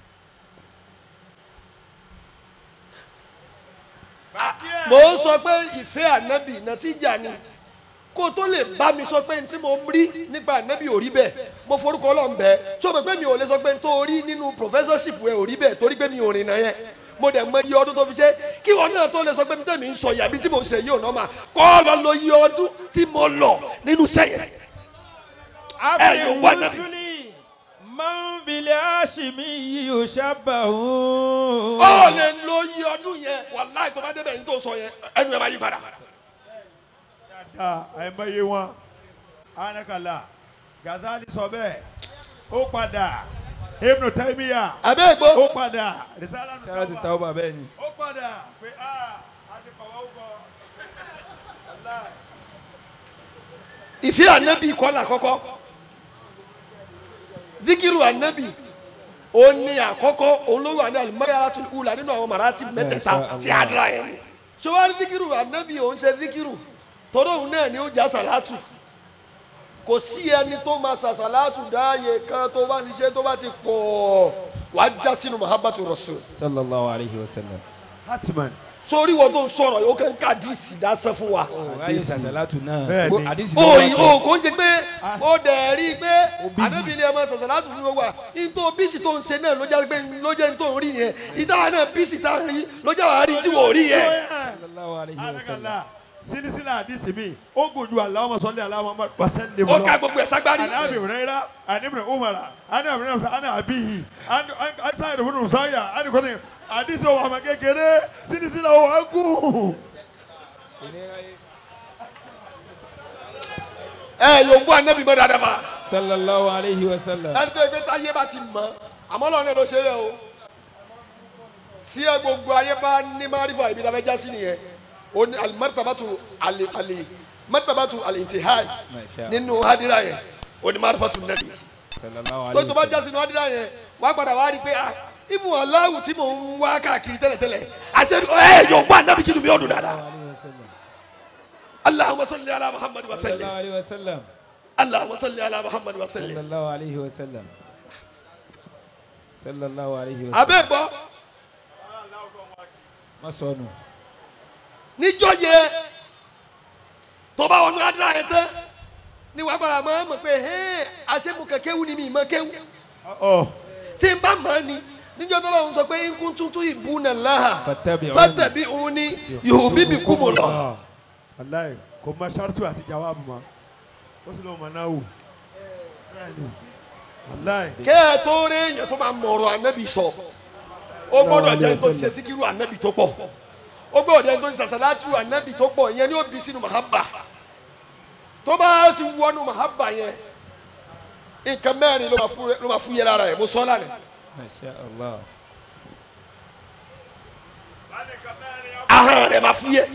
mo ń sọ pé ìfẹ́ ànábì nàtíjà ni kó o tó lè bá mi sọ pé n tí mo rí nípa ànábì ò rí bẹ́ẹ̀ mo forúkọ ọlọ́run bẹ́ẹ̀ tó o mọ̀ pé mi ò lè sọ pé n tó rí nínú professorship ẹ̀ ò rí bẹ́ẹ̀ torí pé mi ò rìnnà yẹn mo dẹ̀ mọ iye ọdún tó fi ṣe kí wọn náà tó lè sọ pé mi tẹ̀mí ń sọ yàbí tí mo ṣe yìí ò nọ́mà kọ́ ọ lọ lo iye ọdún tí mo lọ nínú sẹ́yìn. àfi yóò wá nàbí. rúṣùlì máa ń bilẹ̀ hashimi yíyú ṣàbàfù. ó lè lo iye ọdún yẹn wàláì tó bá débẹ̀ yín tó sọ yẹn ẹnu ẹ̀ máa yí padà. dáadáa àìmọye wọn anakala Gazali sọ bẹ́ẹ̀ ó padà Ibn Taymiyyah àbẹ́ ìgbó ó padà risala ti sára ti ta ọba bẹ́ẹ̀ ni. ó padà pé a àti kọ̀wé ó kọ. ìfẹ́ ànábì kọ́là kọ́kọ́ zikiru ànábì ó ní àkọ́kọ́ olówó àní alimọ́yàtú ula nínú àwọn màrátì mẹ́tẹ̀ẹ̀ta tí a dira yẹn ni. sọwárí zikiru ànábì òun ṣe zikiru tọ́dọ̀ òun náà ni ó já sàlátù kò sí ẹni tó máa sàsàlátù dáàyè kan tó bá ti ṣe tó bá ti pọ̀ wàá já sínú mahabbatu rasul sallallahu alayhi wa sallam. hatman sórí wọn tó ń sọ̀rọ̀ yìí ó kàn ń ká díìsì dásán fún wa. ráyè sàṣàlátù náà. Bẹ́ẹ̀ ni. àdìsí o yìí o kò ń ṣe pé o dẹ̀ rí i pé ànábì ni ẹ máa sọ̀sọ̀ láti fún gbogbo wa nítorí bíìsì tó ń ṣe náà ló jẹ́ pé ló jẹ́ tó ń rí yẹn ìdáwà náà bíìsì tá a rí ló jẹ́ wàá rí tí wò rí yẹn. sallallahu alayhi wa sallam. anakala sinisila hadisi mi ó gùn ju Allahumma salli ala Muhammad wa sallim ó ká gbogbo ẹ̀ sagbárí. عن ابي هريره عن ابن عمر عن ابن عمر عن ابيه عن عن سعيد بن مسيب عن كل حديث هو ما kékeré sinisila هو اكو ẹ yóò gbọ́ ànábì mọ́ dáadáa ma. sallallahu alayhi wa sallam. ẹni tó yẹ pé táyé bá ti mọ̀ àmọ́ lọ́nà ló ṣe rẹ̀ o. tí ẹ gbogbo ayé bá ní márífà ibi tá a fẹ́ já sí nìyẹn o ní alimartabatu ali ali martabatu alintihai Masha Allah. nínú hadira yẹn o ní marifatu nabi. sallallahu tó alayhi tó wa bá jásí ní ọdún yẹn wàá padà wá rí i pé ah ibu aláwù tí mò ń wá káàkiri tẹ́lẹ̀tẹ́lẹ̀ àṣẹ ẹ yóò gbọ́ ànábì kí ni mi ò dùn dáadáa. sallam. allahumma salli ala muhammad wa sallim sallallahu alayhi wa sallam. allahumma salli ala muhammad wa sallim. sallallahu alayhi wa sallam. sallallahu alayhi wa sallam. abẹ́ gbọ́ má sọnù. níjọ́ yẹ tó bá wọnú adúlá yẹn tán ni wàá padà máa mọ̀ pé hẹ́ẹ́ àṣẹ mo kẹ̀kẹ́ wù ni mi mọ̀ kéwù اه tí n bá mọ̀ ni níjọ́ tó lọ́wọ́ sọ pé nkún tuntun ìbú nà láhà Fattabi'uni. fàtẹ̀bí òun ni yòòbí bí kú mu lọ. اه والله kò mọ shartu àti jawabu ma ó sì lọ mọ náà wò bẹ́ẹ̀ni wàláì kẹ́ ẹ tó rí èèyàn tó máa mọ̀rọ̀ ànábì sọ ó gbọ́dọ̀ jẹ́ tó ti ṣe síkírù ànábì tó pọ̀ ó gbọ́dọ̀ jẹ́ tó ti sàṣàlátù ànábì tó pọ̀ ìyẹn ni ó bí sínú mahaba tó bá sì wọnú mahaba yẹn nǹkan mẹ́rin ló máa fún- ló máa fún yẹ lára ẹ̀ mo sọ lánàá masha allah. ahọ́n rẹ̀ máa fún yẹ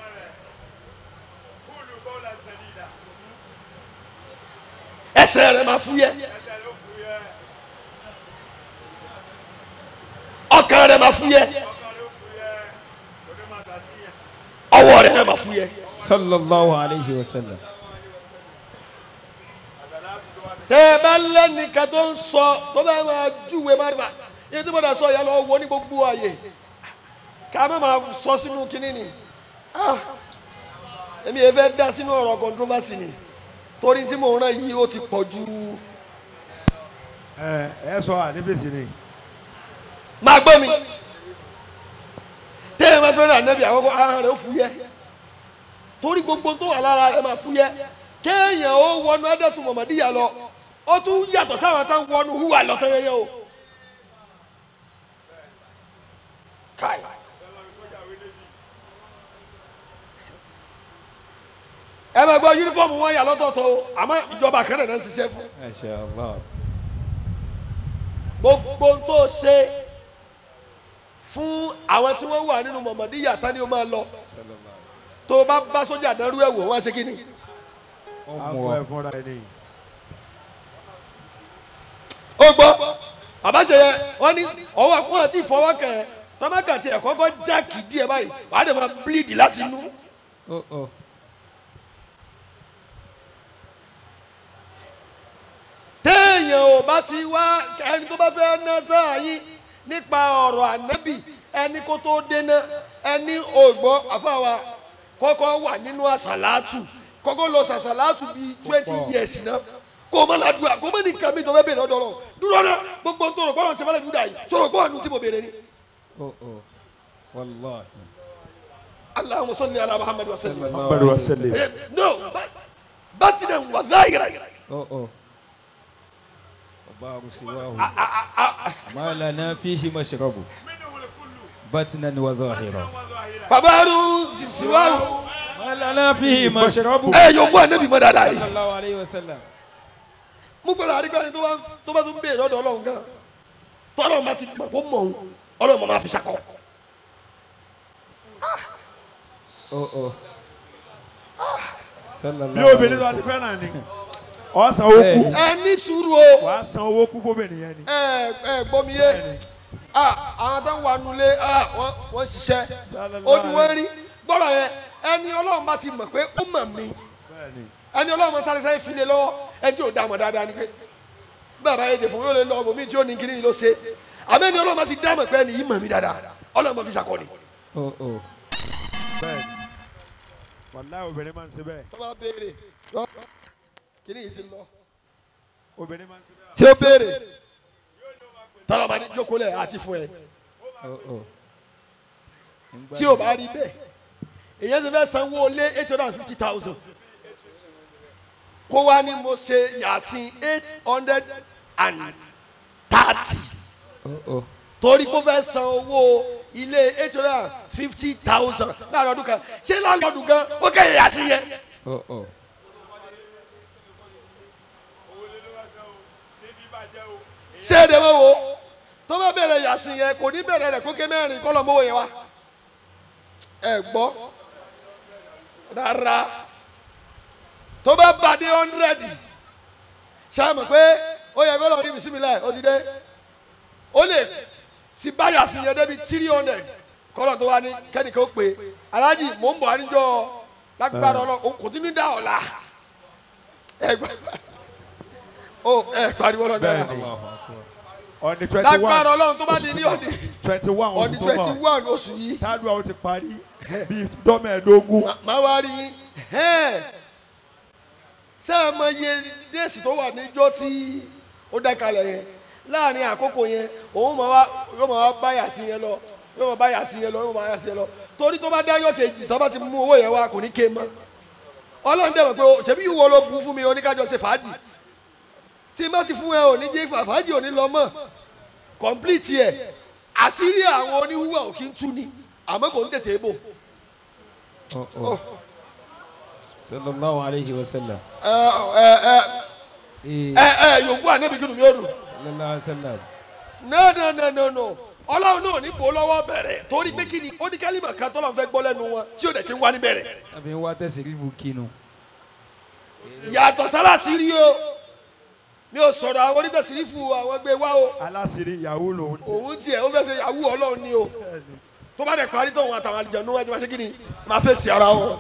ẹsẹ̀ rẹ̀ máa fún yẹ ọkàn rẹ̀ máa fún yẹ ọwọ́ rẹ̀ náà máa fún yẹ. sallallahu alayhi wa sallam. tẹ ẹ bá lẹ́nìkan tó ń sọ tó bá máa júwe márùbá yìí tí mo dà sọ yà lọ wọ ní gbogbo ààyè ká má máa sọ sínú kínní ni Ah, èmi yẹn fẹ́ dá sínú ọ̀rọ̀ controversy ni torí tí mò ń rán yìí ó ti pọ̀ ju ẹ ẹ sọ ànífẹsì ni máa gbọ́ mi téèyàn máa fẹ́ràn ànábì àkọ́kọ́ ara rẹ̀ ó fúyẹ́ torí gbogbo tó wà lára rẹ̀ máa fúyẹ́ kéèyàn ó wọnú adẹ́tù mọ̀mọ́díyà lọ ó tún yàtọ̀ sáwọn táwọn wọnú húwà lọ́tọ́ yẹyẹ o káì ẹ máa gbọ́ yúnífọ́ọ̀mù wọn yà lọ́tọ̀ọ̀tọ̀ o àmọ́ ìjọba kan náà ń ṣiṣẹ́ fún Masha Allah. gbogbo tó ṣe fún àwọn tí wọ́n wà nínú mọ̀mọ́díyà tani ó máa lọ tó bá bá sójà dánrú ẹ̀ wò wọ́n á ṣe kí ni. Ó àpò mú ọ. ẹ fúnra ẹ nìyí. ó gbọ́ àbáṣe yẹ wọ́n ní ọwọ́ àpò àti ìfọwọ́kàn ẹ̀ tọ́mọ́kà tí ẹ̀ kọ́kọ́ jáàkì díẹ̀ báyìí wàá dẹ̀ máa bíléèdì láti inú. Ó ó. téèyàn ò bá ti wá ẹni tó bá fẹ́ ná sáà yín nípa ọ̀rọ̀ ànábì ẹni kó tó dénà ẹni ògbọ́ àfàwà kọ́kọ́ wà nínú àsàlátù kọ́kọ́ lọ sàsàlátù bíi twenty years náà kó o má la dùn à kó o má ní nǹkan mi tó fẹ́ bèrè lọ́dọ̀ lọ dúró náà gbogbo tó rò pé ọ̀rọ̀ sẹ́fẹ́lẹ̀ dúdà yìí sọ̀rọ̀ pé àánú tí mo bèrè ni. Ó ó. Wallahi. Allahumma salli ala Muhammad wa sallam. Muhammadu wa sallim. Eh, no ba- batinan wa zahira Ó ó. Ọba Arusiwahu. Ma lana fihi mashrabu. Batnan wa zahira. babaru siwaru Ma lana fihi mashrabu. ẹ yóò mú ànábì mọ́ dáadáa yìí. Sallallahu alayhi wa sallam. mo gbọ́dọ̀ àríkọ́ ni tó bá tó bá tún béèrè lọ́dọ̀ ọlọ́run gan tọ́lọ́ ma ti mọ̀ kó mọ̀ òun ọlọ́run mọ̀ máa fi ṣakọ. Ó ó. Sallallahu bí obìnrin lọ alayhi ti wa sallam. fẹ́ràn ni ọ san owó kú ẹ ní sùúrù o wàá san owó kú fóbìnrin yẹn ni. ẹ ẹ gbọ́ mi yé ah àwọn tó ń wà nulẹ̀ ah wọ́n wọ́n ṣiṣẹ́ ojú wọn rí gbọ́dọ̀ yẹn ẹni ọlọ́run bá ti mọ̀ pé ó mọ̀ mí bẹ́ẹ̀ni ẹni ọlọ́run máa sáré sáré file lọ́wọ́ ẹni tí ò dá mọ̀ dáadáa ni pé bàbá yẹn ti fún mi ó lè lọ ọmọ mi tí ó ní kíní ló ṣe àmọ́ ẹni ọlọ́run máa ti dá mọ̀ pé ẹni yìí mọ̀ mí dáadáa ọlọ́run máa fi ṣàkọni. Ó ó. bẹ́ẹ̀ni wàláhì obìnrin máa ń ṣe bẹ́ẹ̀ tó bá béèrè kíní yìí ti lọ. obìnrin máa ń ṣe bẹ́ẹ̀. tí ó béèrè tọ́lọ́ bá ní jókòó lẹ̀ àti fún ẹ Ó ó. tí ò bá rí bẹ́ẹ̀ èyàn ti fẹ́ sanwó lé eight hundred and fifty thousand kó wá ní mo ṣe yàsín eight hundred and thirty Ó ó. torí kó fẹ́ san owó ilé eight hundred and fifty thousand láàrin ọdún kan ṣé láàrin ọdún kan ó kẹ́ yàsín yẹn Ó ó. ṣé èdè wọn wo tó bá bẹ̀rẹ̀ yàsín yẹn kò ní bẹ̀rẹ̀ rẹ̀ kó ké mẹ́rin kọ́ lọ mọ́wọ́ yẹn wá ẹ gbọ́ rárá tó bá bá dé hundred ṣáàmù pé ó yẹ kó lọ rí bisimilayi ó ti dé ó lè ti bá yàsín yẹn débi three hundred kọ́lọ̀ tó wá ní kẹ́nìkan ó pè é aláàjì mò ń bọ̀ àníjọ́ lágbára ọlọ́ kò tí ní dá ọ̀la ẹ gbọ́ ó ẹ pariwo lọ́dọ̀ rẹ̀ Allahu akbar. on the twenty lágbára one ọlọ́run tó bá di ní ọ̀dì twenty one ọ̀dì oṣù tó twenty mọ̀ one oṣù yìí tádùá ó ti parí bíi dọ́mẹ̀ẹ́dógún máa wá rí yín ẹ́ẹ̀. ṣé ẹ mọ iye déèsì tó wà níjọ́ tí ó dákalẹ̀ yẹn láàrin àkókò yẹn òun máa wá yóò máa wá báyà sí yẹn lọ yóò máa báyà sí yẹn lọ yóò máa báyà sí yẹn lọ torí tó bá dá yọ̀ kejì tó bá ti mú owó yẹn wá kò ní ké mọ́ ọlọ́run dẹ̀ mọ̀ pé o- ṣebí ìwọ ló bu fún mi oníkájọ ṣe fàájì tí má ti fún ẹ ò ní jẹ́ fà- fàájì ò ní lọ mọ́ complete ẹ̀ àṣírí àwọn oníhùwà ò kí ń tú ni àmọ́ kò ń tètè bò Ó ó. Sallallahu alayhi wa sallam. ẹ ẹ ẹ Eh, ẹ ẹ yòókù ànábì kí ni mi ò dùn. Sallallahu alayhi wa sallam. no no no no no ọlọ́run náà ní bò lọ́wọ́ bẹ̀rẹ̀ torí pé kí ni ó ní kálímà kan tọ́lọ́ fẹ́ gbọ́ lẹ́nu wọn tí ò dẹ̀ kí ń wá ní bẹ̀rẹ̀ Àbí wá tẹ̀sí rífu kinu. yàtọ̀ sálàsì rí o mi ò sọ̀rọ̀ àwọn onítẹ̀sírífù àwọn gbé wá o aláṣírí ìyàwó lòun ti òun tiẹ̀ ó fẹ́ ṣe yahoo ọlọ́run ni o tó bá dẹ̀ parí tóun àtàwọn àlìjẹ̀nu ẹni máa ṣe kí ni máa fẹ́ sí ara wọn.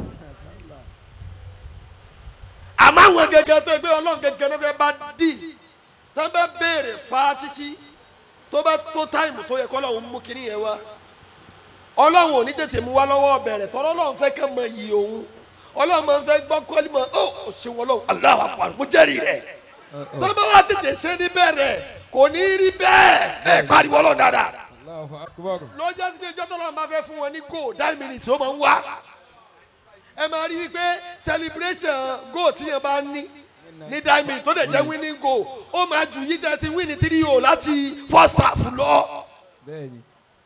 àmọ́ àwọn gẹ́gẹ́ tó gbé ọlọ́run gẹ́gẹ́ náà fẹ́ bá dì tó bá béèrè fa títí tó bá tó táìmù tó yẹ kọ́ lọ́run mú kinní yẹn wá ọlọ́run ò ní tètè mú wá lọ́wọ́ bẹ̀rẹ̀ tọ́lọ́ lọ́run fẹ́ kẹ́ mọ iyì òun ọlọ́run máa ń fẹ́ gbọ́ kọ́lí mọ́ ó ò ṣe wọn lọ́wọ́ Allahu Akbar mo jẹ́rìí rẹ̀ tọ́ba wa tètè ṣe ní bẹ̀rẹ̀ kò ní rí bẹ́ẹ̀ ẹ̀ pariwo ọlọ́run dáadáa Allahu akbar. lọ́jọ́ sí pé ìjọ́ tọ́lọ́ máa fẹ́ fún wọn ní goal nine minutes ó máa ń wá ẹ máa rí i pé celebration goal tí yẹn bá ní ní nine minutes tó dẹ̀ jẹ́ winning goal ó máa jù yí tẹ́ ti win three o láti first half lọ Bẹ́ẹ̀ni.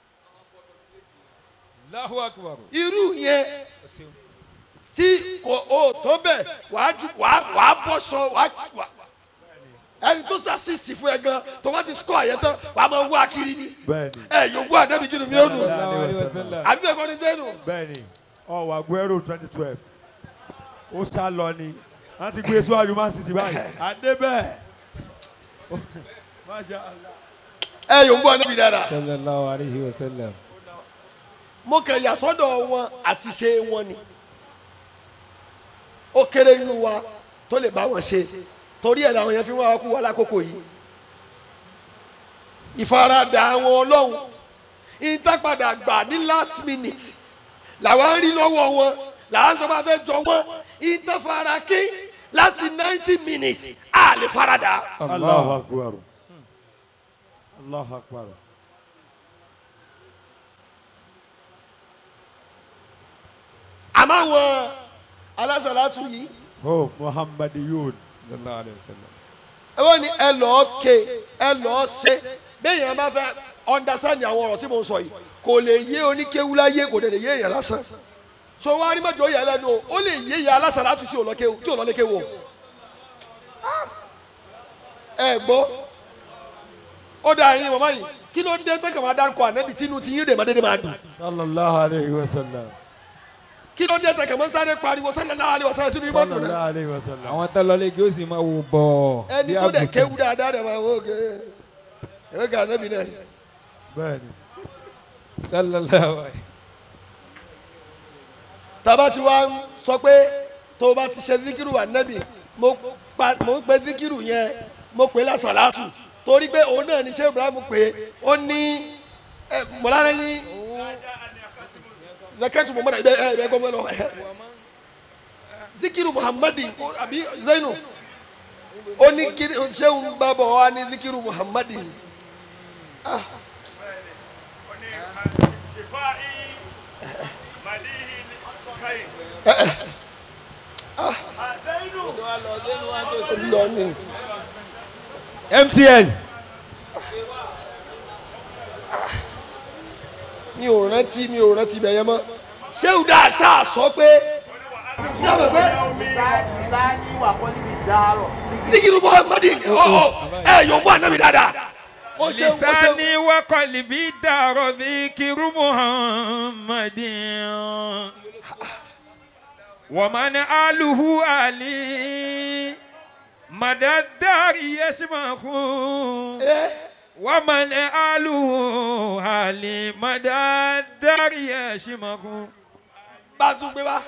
Allahu akbar. irú yẹn tí kò ó tó bẹ̀ wàá ju wàá wàá bọ́ṣọ wàá wà ẹni tó sàṣìṣì fún ẹ gan tó bá ti score àyẹ tán wàá máa wá kiri ni bẹ́ẹ̀ni ẹ yòówù àdébí kí ni mi ò dùn Sallallahu alaihi wasallam. àbí bẹ́ẹ̀ kọ́ ni sẹ́nu. bẹ́ẹ̀ni ọwọ aguero twenty twelve ó sá lọ ni wọn ti gbé síwájú man city báyìí adébẹ masha allah. ẹ yòówù àdébí dáadáa. Sallallahu alaihi wasallam. mo kàn yà sọ́dọ̀ wọn àti ṣe wọn ni ó kéré nínú wa tó lè bá wọn ṣe torí ẹ̀ làwọn yẹn fi wá kú wa lákòókò yìí ìfaradà àwọn ọlọ́run ìtàpadà gbà ní last minute làwọn ń rí lọ́wọ́ wọn làwọn tó bá fẹ́ jọ wọn ìtàfara kí láti ninety minutes a lè faradà. allahu akbar allahu akbar. àmọ́ àwọn alásàlátù yìí oh muhammad yud Sallallahu alaihi wasallam. ẹ wọ́n ní ẹ lọ́ọ́ ké ẹ lọ́ọ́ ṣe béèyàn bá fẹ́ understand àwọn ọ̀rọ̀ tí mo ń sọ yìí kò lè yé oníkéwu láyé kò dẹ̀ lè yé èèyàn lásán so wọ́n á rí mọ́jọ́ yẹ lẹ́nu o ó lè yé ìyá alásàlátù tí ò lọ kéwu tí ò lọ lé kéwu o ẹ gbọ́ ó dà yín màmá yìí kí ló dé tẹ́kọ̀ máa dárúkọ ànábì tí inú ti yín dè má dédé máa dùn sallallahu alayhi wa sallam kí ló dé tẹ́kọ̀ máa ń sáré pariwo sallallahu alaihi wasallam tí inú yín bá dùn náà sallallahu alayhi wa sallam. Àwọn tó lọ lẹ́gí ó sì máa wò bọ̀. ẹni tó dẹ̀ kéwu dáadáa dẹ̀ máa wò ó gé ẹ̀ gà ànábì náà ni. bẹ́ẹ̀ni Sallallahu alaihi. tàbá ti wá ń sọ pé tó o bá ti ṣe zikiru ànábì mo pa mo ń pe zikiru yẹn mo pè lásàlátù torí pé òun náà ní ṣé ibrahim pé ó ní ẹ mọ̀lára ní zakatu muhammad ẹ ẹ ẹ gbọ́n lọ ẹ zikiru muhammadi ó- àbí zainu ó ní kiri ṣéun bá bọ̀ wá ní zikiru muhammadi lọ ní. MTN. mi ò rántí mi ò rántí bẹ̀yẹ mọ́ ṣéun dáa ṣáà sọ pé ṣáà mọ̀ pé. zikiru muhammadi ọ ọ ẹ yóò bọ anabi dáadáa. ó ṣe ó ṣe lisani wa qalbi daro dhikiru muhammadin wa man aluhu ali madadari yasmahu wa man aluhu ali madadari yasmahu bá a tún gbé wá.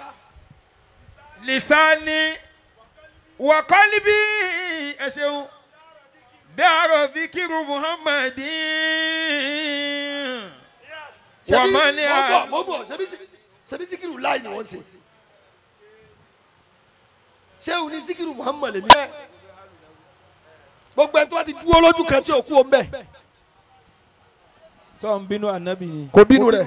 lisani wa qalbi ẹ ṣeun daro dhikiru muhammadin wa ṣebí man mo bọ̀ aluhu mo bọ̀ ṣebí ṣebí zikiru láì ni wọ́n ṣe. ṣéun ní zikiru muhammad lèmi. gbogbo ẹni tó bá ti dúró lójú kan tí ò kú o mbẹ sọ ń bínú anabi ni. kò bínú rẹ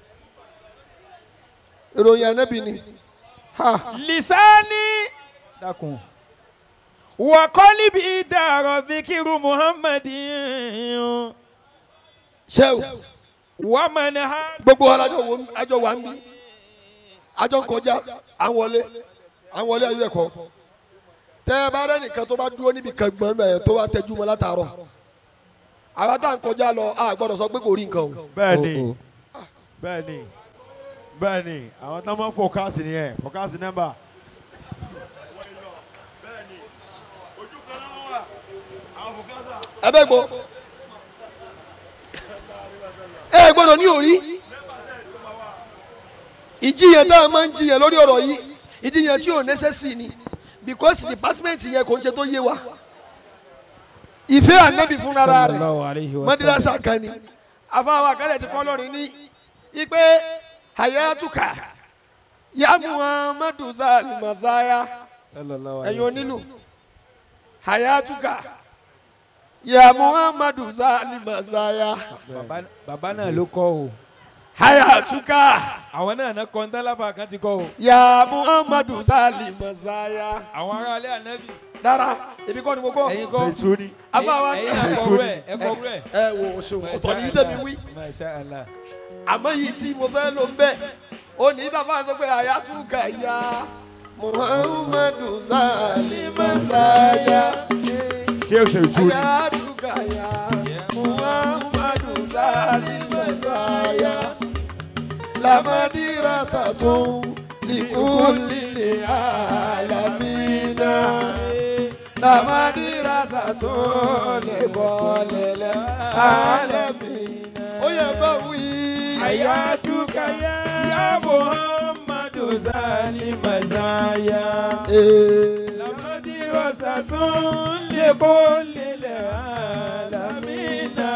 ìròyìn anabi ni ha lisani dakun wa qalbi daro dhikiru muhammadin ṣéun wa man aluhu gbogbo wa lájọ wo àjọ wà ń bí àjọ ń kọjá à ń wọlé à ń wọlé ayé ẹ̀kọ́ tẹ ẹ bá rẹ nìkan tó bá dúró níbi kan gbọ́n bẹ́ẹ̀ tó bá tẹjú mọ́ látàárọ̀ àwa tá à ń kọjá lọ a gbọ́dọ̀ sọ pé kò rí nǹkan o. bẹ́ẹ̀ni bẹ́ẹ̀ni bẹ́ẹ̀ni àwọn tó máa ń fọkásì nìyẹn fọkásì nọ́mbà. ẹ bẹ gbọ́ ẹ gbọ́dọ̀ ní òrí ìjiyàn tá a máa ń jiyàn lórí ọ̀rọ̀ yìí ìjiyàn tí ò necessary ni because department yẹn kò ń ṣe tó yé wa ìfẹ́ ànábì fúnra rẹ̀ sallallahu alayhi wa sallam madrasa kan ni afáwọn akálẹ̀ ti kọ́ lọ́rin ní ipe hayatuka ya muhammadu zali masaya sallallahu ẹ̀yin alayhi wa onílù hayatuka ya muhammadu zali masaya sallam. bàbá náà ló kọ́ o hayatuka àwọn náà náà kọ́ ntálàfà kan ti kọ́ o ya muhammadu zali masaya àwọn aráalé ànábì dára èmi kọ́ ni mo kọ́ ẹ̀yin kọ́ Ìtúni. abáwa ẹ̀yin náà kọ́ rẹ̀ ẹ̀ kọ́ rẹ̀. ẹ wo oṣù ọ̀tọ̀ ní tẹ̀mí wí masha allah àmọ́ yìí tí mo fẹ́ ló ń bẹ̀ ó ní dábàá sọ pé hayatuka ya muhammadu zali masaya. Ṣé o ṣe ìtúni? Hayatuka ya Muhammadu Zali Messiah La madrasatu likulli alamina La madrasatu likulli alamina Ó yẹ bá wí. hayatuka ya muhammadu zali mazaya. Eh, lamadirasatun likulli alamina.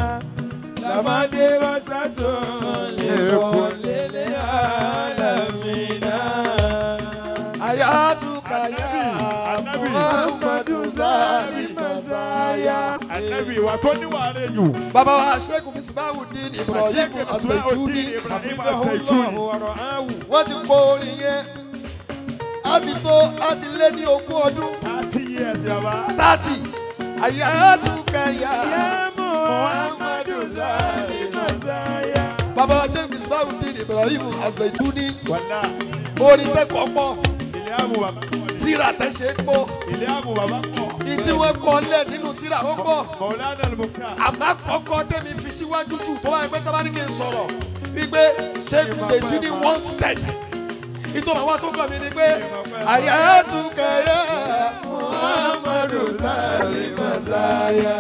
lamadirasatun likulli alamina. Hayatuka ya Muhammadu Zali Messiah Ànábì ìwà tó níwà rẹ̀ jù. Bàbá wa Sheikh Misbahudeen Ibrahim Azaituni Ibrahim Allahu Azaituni. wa ra'ahu. wọ́n ti kọ orin yẹn á ti tó á ti lé ní ogún ọdún Thirty years bàbá. thirty àyàtúkẹyà Ya Muhammadu Zali Mazaya. bàbá wa Sheikh Misbahudeen Ibrahim Azaituni Wàlá. orin tẹ́kọ̀ọ́ pọ̀ Ilé àmú bàbá pọ̀. tíra tẹ́ṣe pọ̀ Ilé àmú bàbá pọ̀. ìtí wọ́n kọ́ lẹ̀ nínú tíra ó pọ̀ Mọ̀lánà Al-Mukhtar. àmọ́ kọ́kọ́ tẹ́mi fi síwájú jù tó wáyé pé tábà ní kí n sọ̀rọ̀ wípé Sheikh Zaituni one set ìtọ́nà wa tó kàn mí ni pé àyàtúkẹyà Muhammadu Zali Messiah.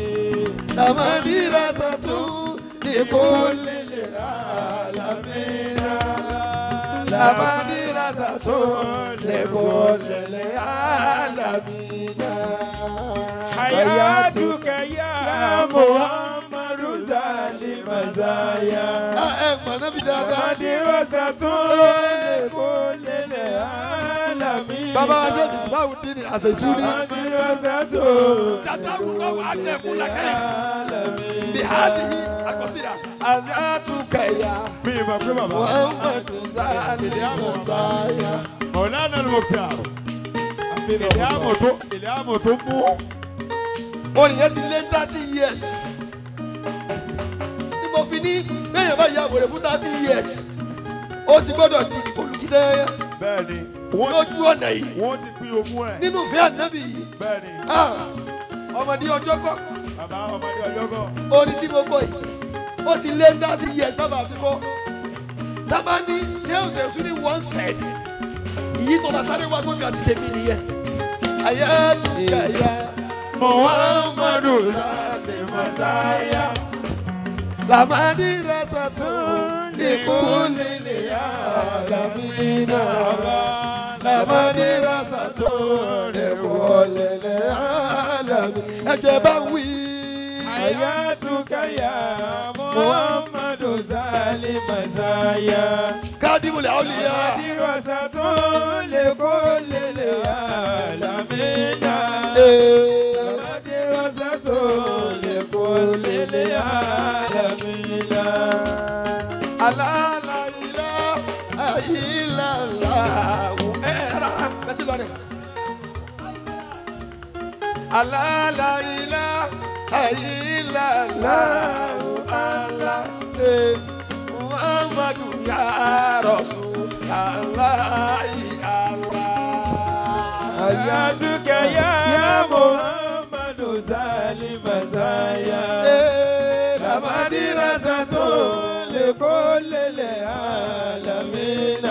لمدرسة لكل العالمين لمدرسة لكل العالمين حياتك يا محمد زال مزايا ẹ̀gbọ́n náà fi dáadáa. مدرسة لكل العالمين bàbá wa ṣe bisimawu dín ní àṣetúni. مدرسة jazawu náà wà á nẹ̀kú lákàyè. العالمين bihadihi akọsíra. àyàtúkẹ̀yà Mi ìmọ̀ pé bàbá. muhammadu zali masaya. Mọ̀lánà Al-Mukhtar. Ilé àmú tó ilé àmú tó mú. orin yẹn ti lé thirty years. ní mo fi ní bẹ́ẹ̀ bá yà wèrè fún thirty years. ó ti gbọ́dọ̀ di ìkòlùkídẹ́ Bẹ́ẹ̀ni. Wọ́n lójú ọ̀nà yìí. wọ́n ti pín ogún ẹ̀. nínú ìfẹ́ ànábì yìí. Bẹ́ẹ̀ni. Ah, ọmọdé ọjọ́ kọ́ Bàbá ọmọdé ọjọ́ kọ̀. orin tí mo kọ yìí ó ti lé thirty years sábà ti kọ́. tábà ní ṣé òṣèṣú ní one set ìyí tó bá sáré wá sókè àti tèmi nìyẹn. ayé tún kẹyà muhammadu sálẹ̀ masaya lamadi rasatun likulili alamina lamadi rasatun likulili alamina. ẹjẹ bá wí. حياتك يا محمد زال مزايا kádìmùlẹ̀ ọ̀lìyà. مدرسة لكل العالمين مدرسة لكل العالمين alálàyílá ayílàláwù ẹ̀rá bẹ́sí lọ́rẹ̀. alálàyílá ayílàláwù alá muhammadu ya rasul aláyí alá. حياتك يا محمد زال مزايا lamadírasàtò لكل العالمين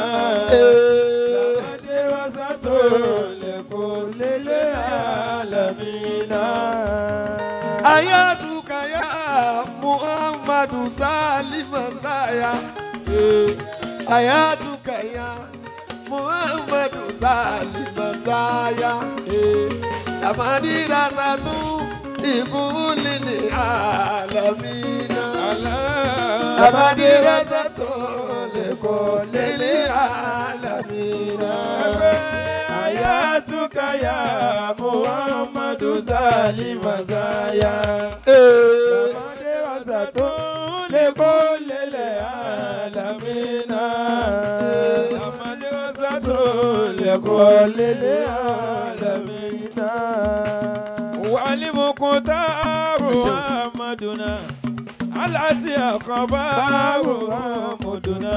مدرسة لكل العالمين ayatuka ya muhammadu salima saya ayatuka ya muhammadu salima saya lamadira satu ikulili alamina lamadira satu likulili alamina. ya muhammadu zali mazaya. Amade wasatu le kole le alamina. Amade wasatu le kole le alamina. Walimukutaru Muhammaduna. Alati akabaru Muhammaduna.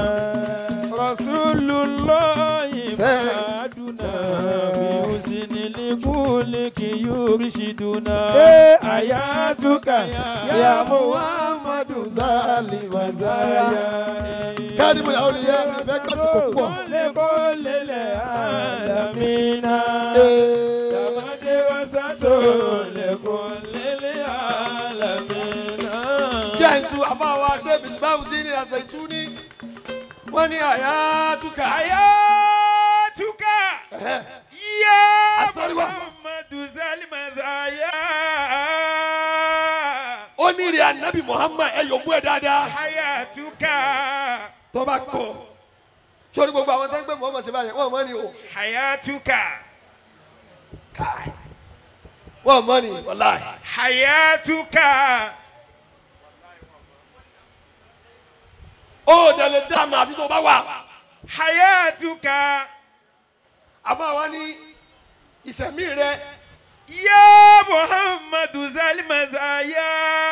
Rasulullahi Muhammaduna. Bihusni likuliki yurshiduna. Ayatuka ya Muhammadu zali mazaya. Kádìmù làwọn olùyẹ mi fẹ́ gbàsìkò púpọ̀. Kole kole le alamina. Yamade wasato le kole le alamina. Kí ẹ̀ ń tu àbá wa ṣé Bìsíbáwù dín ní àṣẹ ìtú ní. Wọ́n ní àyà túkà. Ayatuka ya Asariwa. Muhammadu zali mazaya. Ó ní ìrìn ànábì Muhammad ẹ yòókù ẹ̀ dáadáa. Ayatuka Tó bá kọ̀. Sọ́ni gbogbo àwọn tó ń gbé Muhammad ṣe báyẹn, wọ́n mọ̀ ní o. Ayatuka Káì. Wọ́n mọ̀ ní wàláì. Ayatuka Ó dẹ̀lẹ̀ dá àmà àfi tó bá wà. Ayatuka Àbá wa ní ìsẹ̀mí rẹ̀. ya Muhammadu zali mazaya.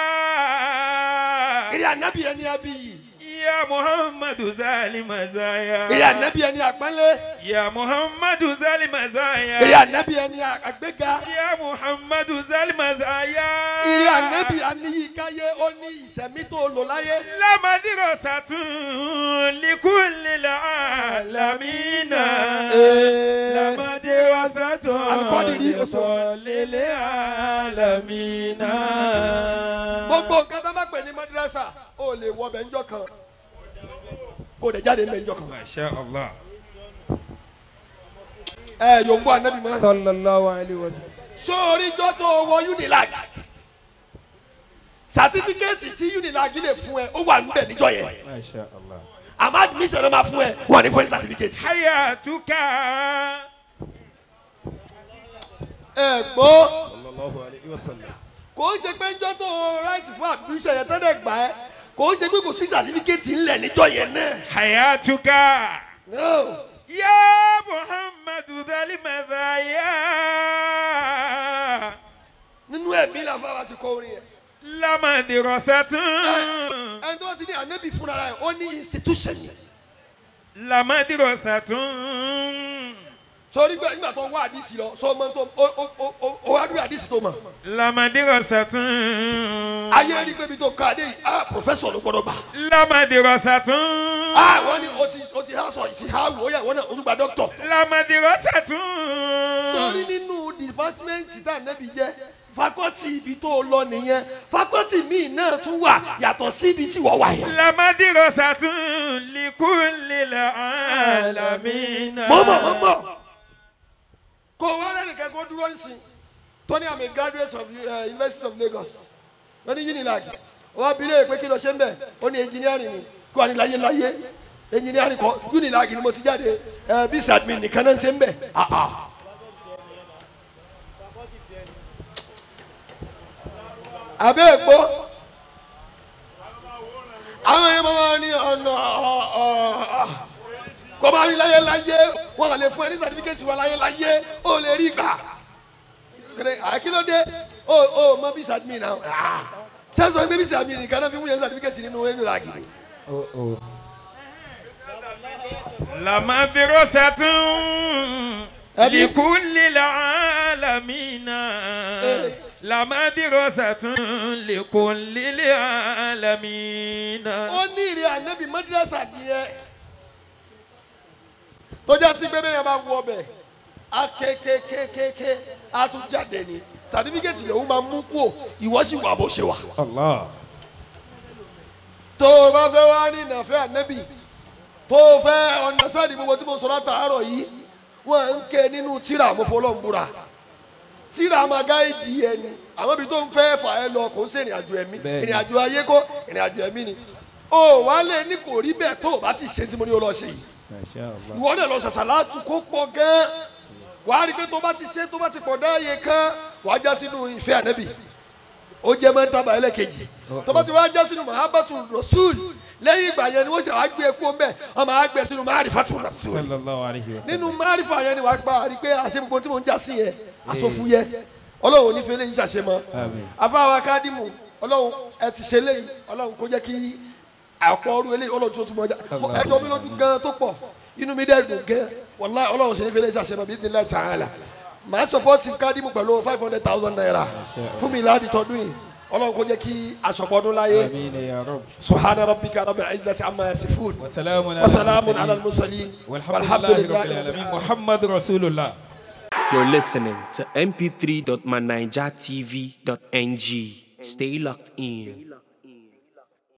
Ìrìn ànábì ẹni abiyì. Ya Muhammadu zali mazaya. Ìrìn ànábì ẹni àpọ́nlé. Ya Muhammadu zali mazaya. Ìrìn ànábì ẹni àgbéga. Ya Muhammadu zali mazaya. Ìrìn ànábì aníyíkáyé ó ní ìsẹ̀mí tó lò láyé. Lamadiro satun likulli alamina. Lamadiro satun Alikọ́dìrí oṣù. likulli alamina. Gbogbo nǹkan tó bá pè ní madrasa, ó lè wọ bẹ̀ ńjọ́ kan. Kò dẹ̀ jáde ńbẹ̀ ńjọ́ kan. Masha Allah. Ẹ yòǹbó ànábì mọ́. Sallallahu alayhi wa sallam. Sórí jọ́ tó wọ Unilag. Sàtífíkẹ́ẹ̀tì tí Unilag lè fún ẹ, ó wà níbẹ̀ níjọ́ yẹn. Masha Allah. Àmọ́ admission ló máa fún ẹ, wọ́n ní fún ẹ sàtífíkẹ́ẹ̀tì. Hayatuka. Ẹ gbọ́. Kò ń ṣe pé njọ́ tó right fún admission yẹn tẹ́lẹ̀ gbà ẹ́. Kò ń ṣe pé kò sí sàtífíkẹ́ẹ̀tì ńlẹ̀ níjọ́ yẹn náà. Hayatuka. No. يا محمد ذا المزايا Nínú ẹ̀mí la fáwọn ti kọ orin yẹn. لما دراسة Ẹni tó ti ní ànábì fúnra rẹ̀, ó ní institution yẹn. لما دراسة sọrí gbẹ nígbà tó ń wá àdìsí lọ sọ ọmọ tó ó ó ó ó ó wá dúró àdìsí tó mọ. لما دراسة ayé rí pé ibi tó ká dé yìí ah professor ló gbọdọ̀ gbà. لما دراسة ah wọ́n ní o ti o ti há sọ ìsì há wò ó yà wọ́n náà o tún gba doctor. لما دراسة sọrí nínú department tá a nẹ́bi jẹ́ fakọ́tì ibi tó lọ nìyẹn fakọ́tì míì náà tún wà yàtọ̀ sí ibi tí wọ́n wà yẹn. لما دراسة لكل العالمين mọ́mọ́ mọ́mọ́ kò wá lẹ́nìkan kó dúró nsìn tony i'm a graduate of uh, university of lagos wọ́n ní unilag wọ́n bí léèrè pé kí ló ṣe ń bẹ̀ ó ní engineering ni kó wà ní láyé láyé engineering kọ́ unilag ni mo ti jáde ẹ bí sadmin nìkan náà ń ṣe ń bẹ̀ ah ah. àbẹ́ èkó àwọn yẹn máa ní ọ̀nà ọ̀ kọ́ bá rí láyé láyé wọ́n kàn lè fún ẹ ní sàtífíkẹ́tì wa láyé láyé ó lè rí gbà àkílódé ó ó mọ bí sàtìmí náà sẹ́sọ̀ gbé bí sàtìmí nìkan náà fi mú yẹn sàtífíkẹ́tì nínú ẹnu làgì. لما دراسة أبي. لكل العالمين لما دراسة لكل العالمين ó ní ìrìn ànábì mọ́dúrásà nìyẹn tó já sí pé bẹ́ẹ̀ máa wọ ọbẹ̀ á kékékékéké á tún jáde ní sàtífíkẹ́tì lòun máa mú kú ìwọ sì wà bó ṣe wà. Allah. tó o bá fẹ́ wá ní ìnàfẹ́ ànábì tó o fẹ́ ọ̀nà sáàdì gbogbo tí mo sọ látàárọ̀ yìí wọ́n ń ké nínú tíra mo fọlọ́ ń búra tíra máa gáìdì ẹni àmọ́ ibi tó ń fẹ́ fà ẹ́ lọ kò ń ṣe ìrìn àjò ẹ̀mí Bẹ́ẹ̀ni. ìrìn àjò ayé kó ìrìn àjò ẹ̀mí ni o wá lé ní kò rí bẹ́ẹ̀ tó o bá ti ṣe tí mo ní o lọ ṣe yìí Masha Allah. ìwọ náà lọ ṣàṣà látú kó pọ̀ gan wàá rí i pé tó bá ti ṣe tó bá ti pọ̀ dáàyè kan wàá já sínú ìfẹ́ ànábì ó jẹ́ mọ́tàbà ẹlẹ́kejì tó bá ti wá já sínú mahabatu rasul lẹ́yìn ìgbà yẹn ni wọ́n ṣe wá gbé epo mbẹ́ wọ́n máa gbé sínú marifatu rasul sallallahu alayhi wa sallam. nínú marifa yẹn ni wàá pa àrí pé àṣẹ gbogbo tí mò ń já sí yẹn àsọfún yẹn ọlọ́run ò ní fẹ́ lẹ́yìn ṣàṣẹ mọ́ Àmín. afáwa kádìmù ọlọ́run ẹ ti ṣe lẹ́yìn ọlọ́run kó jẹ́ kí àpọ̀ ọdún eléyìí ọlọ́run tó tún mọ́ ọjà ẹjọ́ mi lójú gan tó pọ̀ inú mi dẹ́ dùn gan wàlá ọlọ́run ṣe ní fẹ́ lẹ́yìn ṣàṣẹ mọ́ bí ní láti àhàlà màá sọpọ́tì kádìmù pẹ̀lú five hundred thousand naira fún mi láti tọdún yìí ọlọ́run kó jẹ́ kí aṣọ̀pọ̀ ọdún láyé آمين يا رب subhana rabbika rabbil izzati amma yasifun وسلام على wa salamun ala المرسلين. al-mursalin والحمد لله رب العالمين محمد رسول الله You're listening to mp3.manijatv.ng. Stay locked in.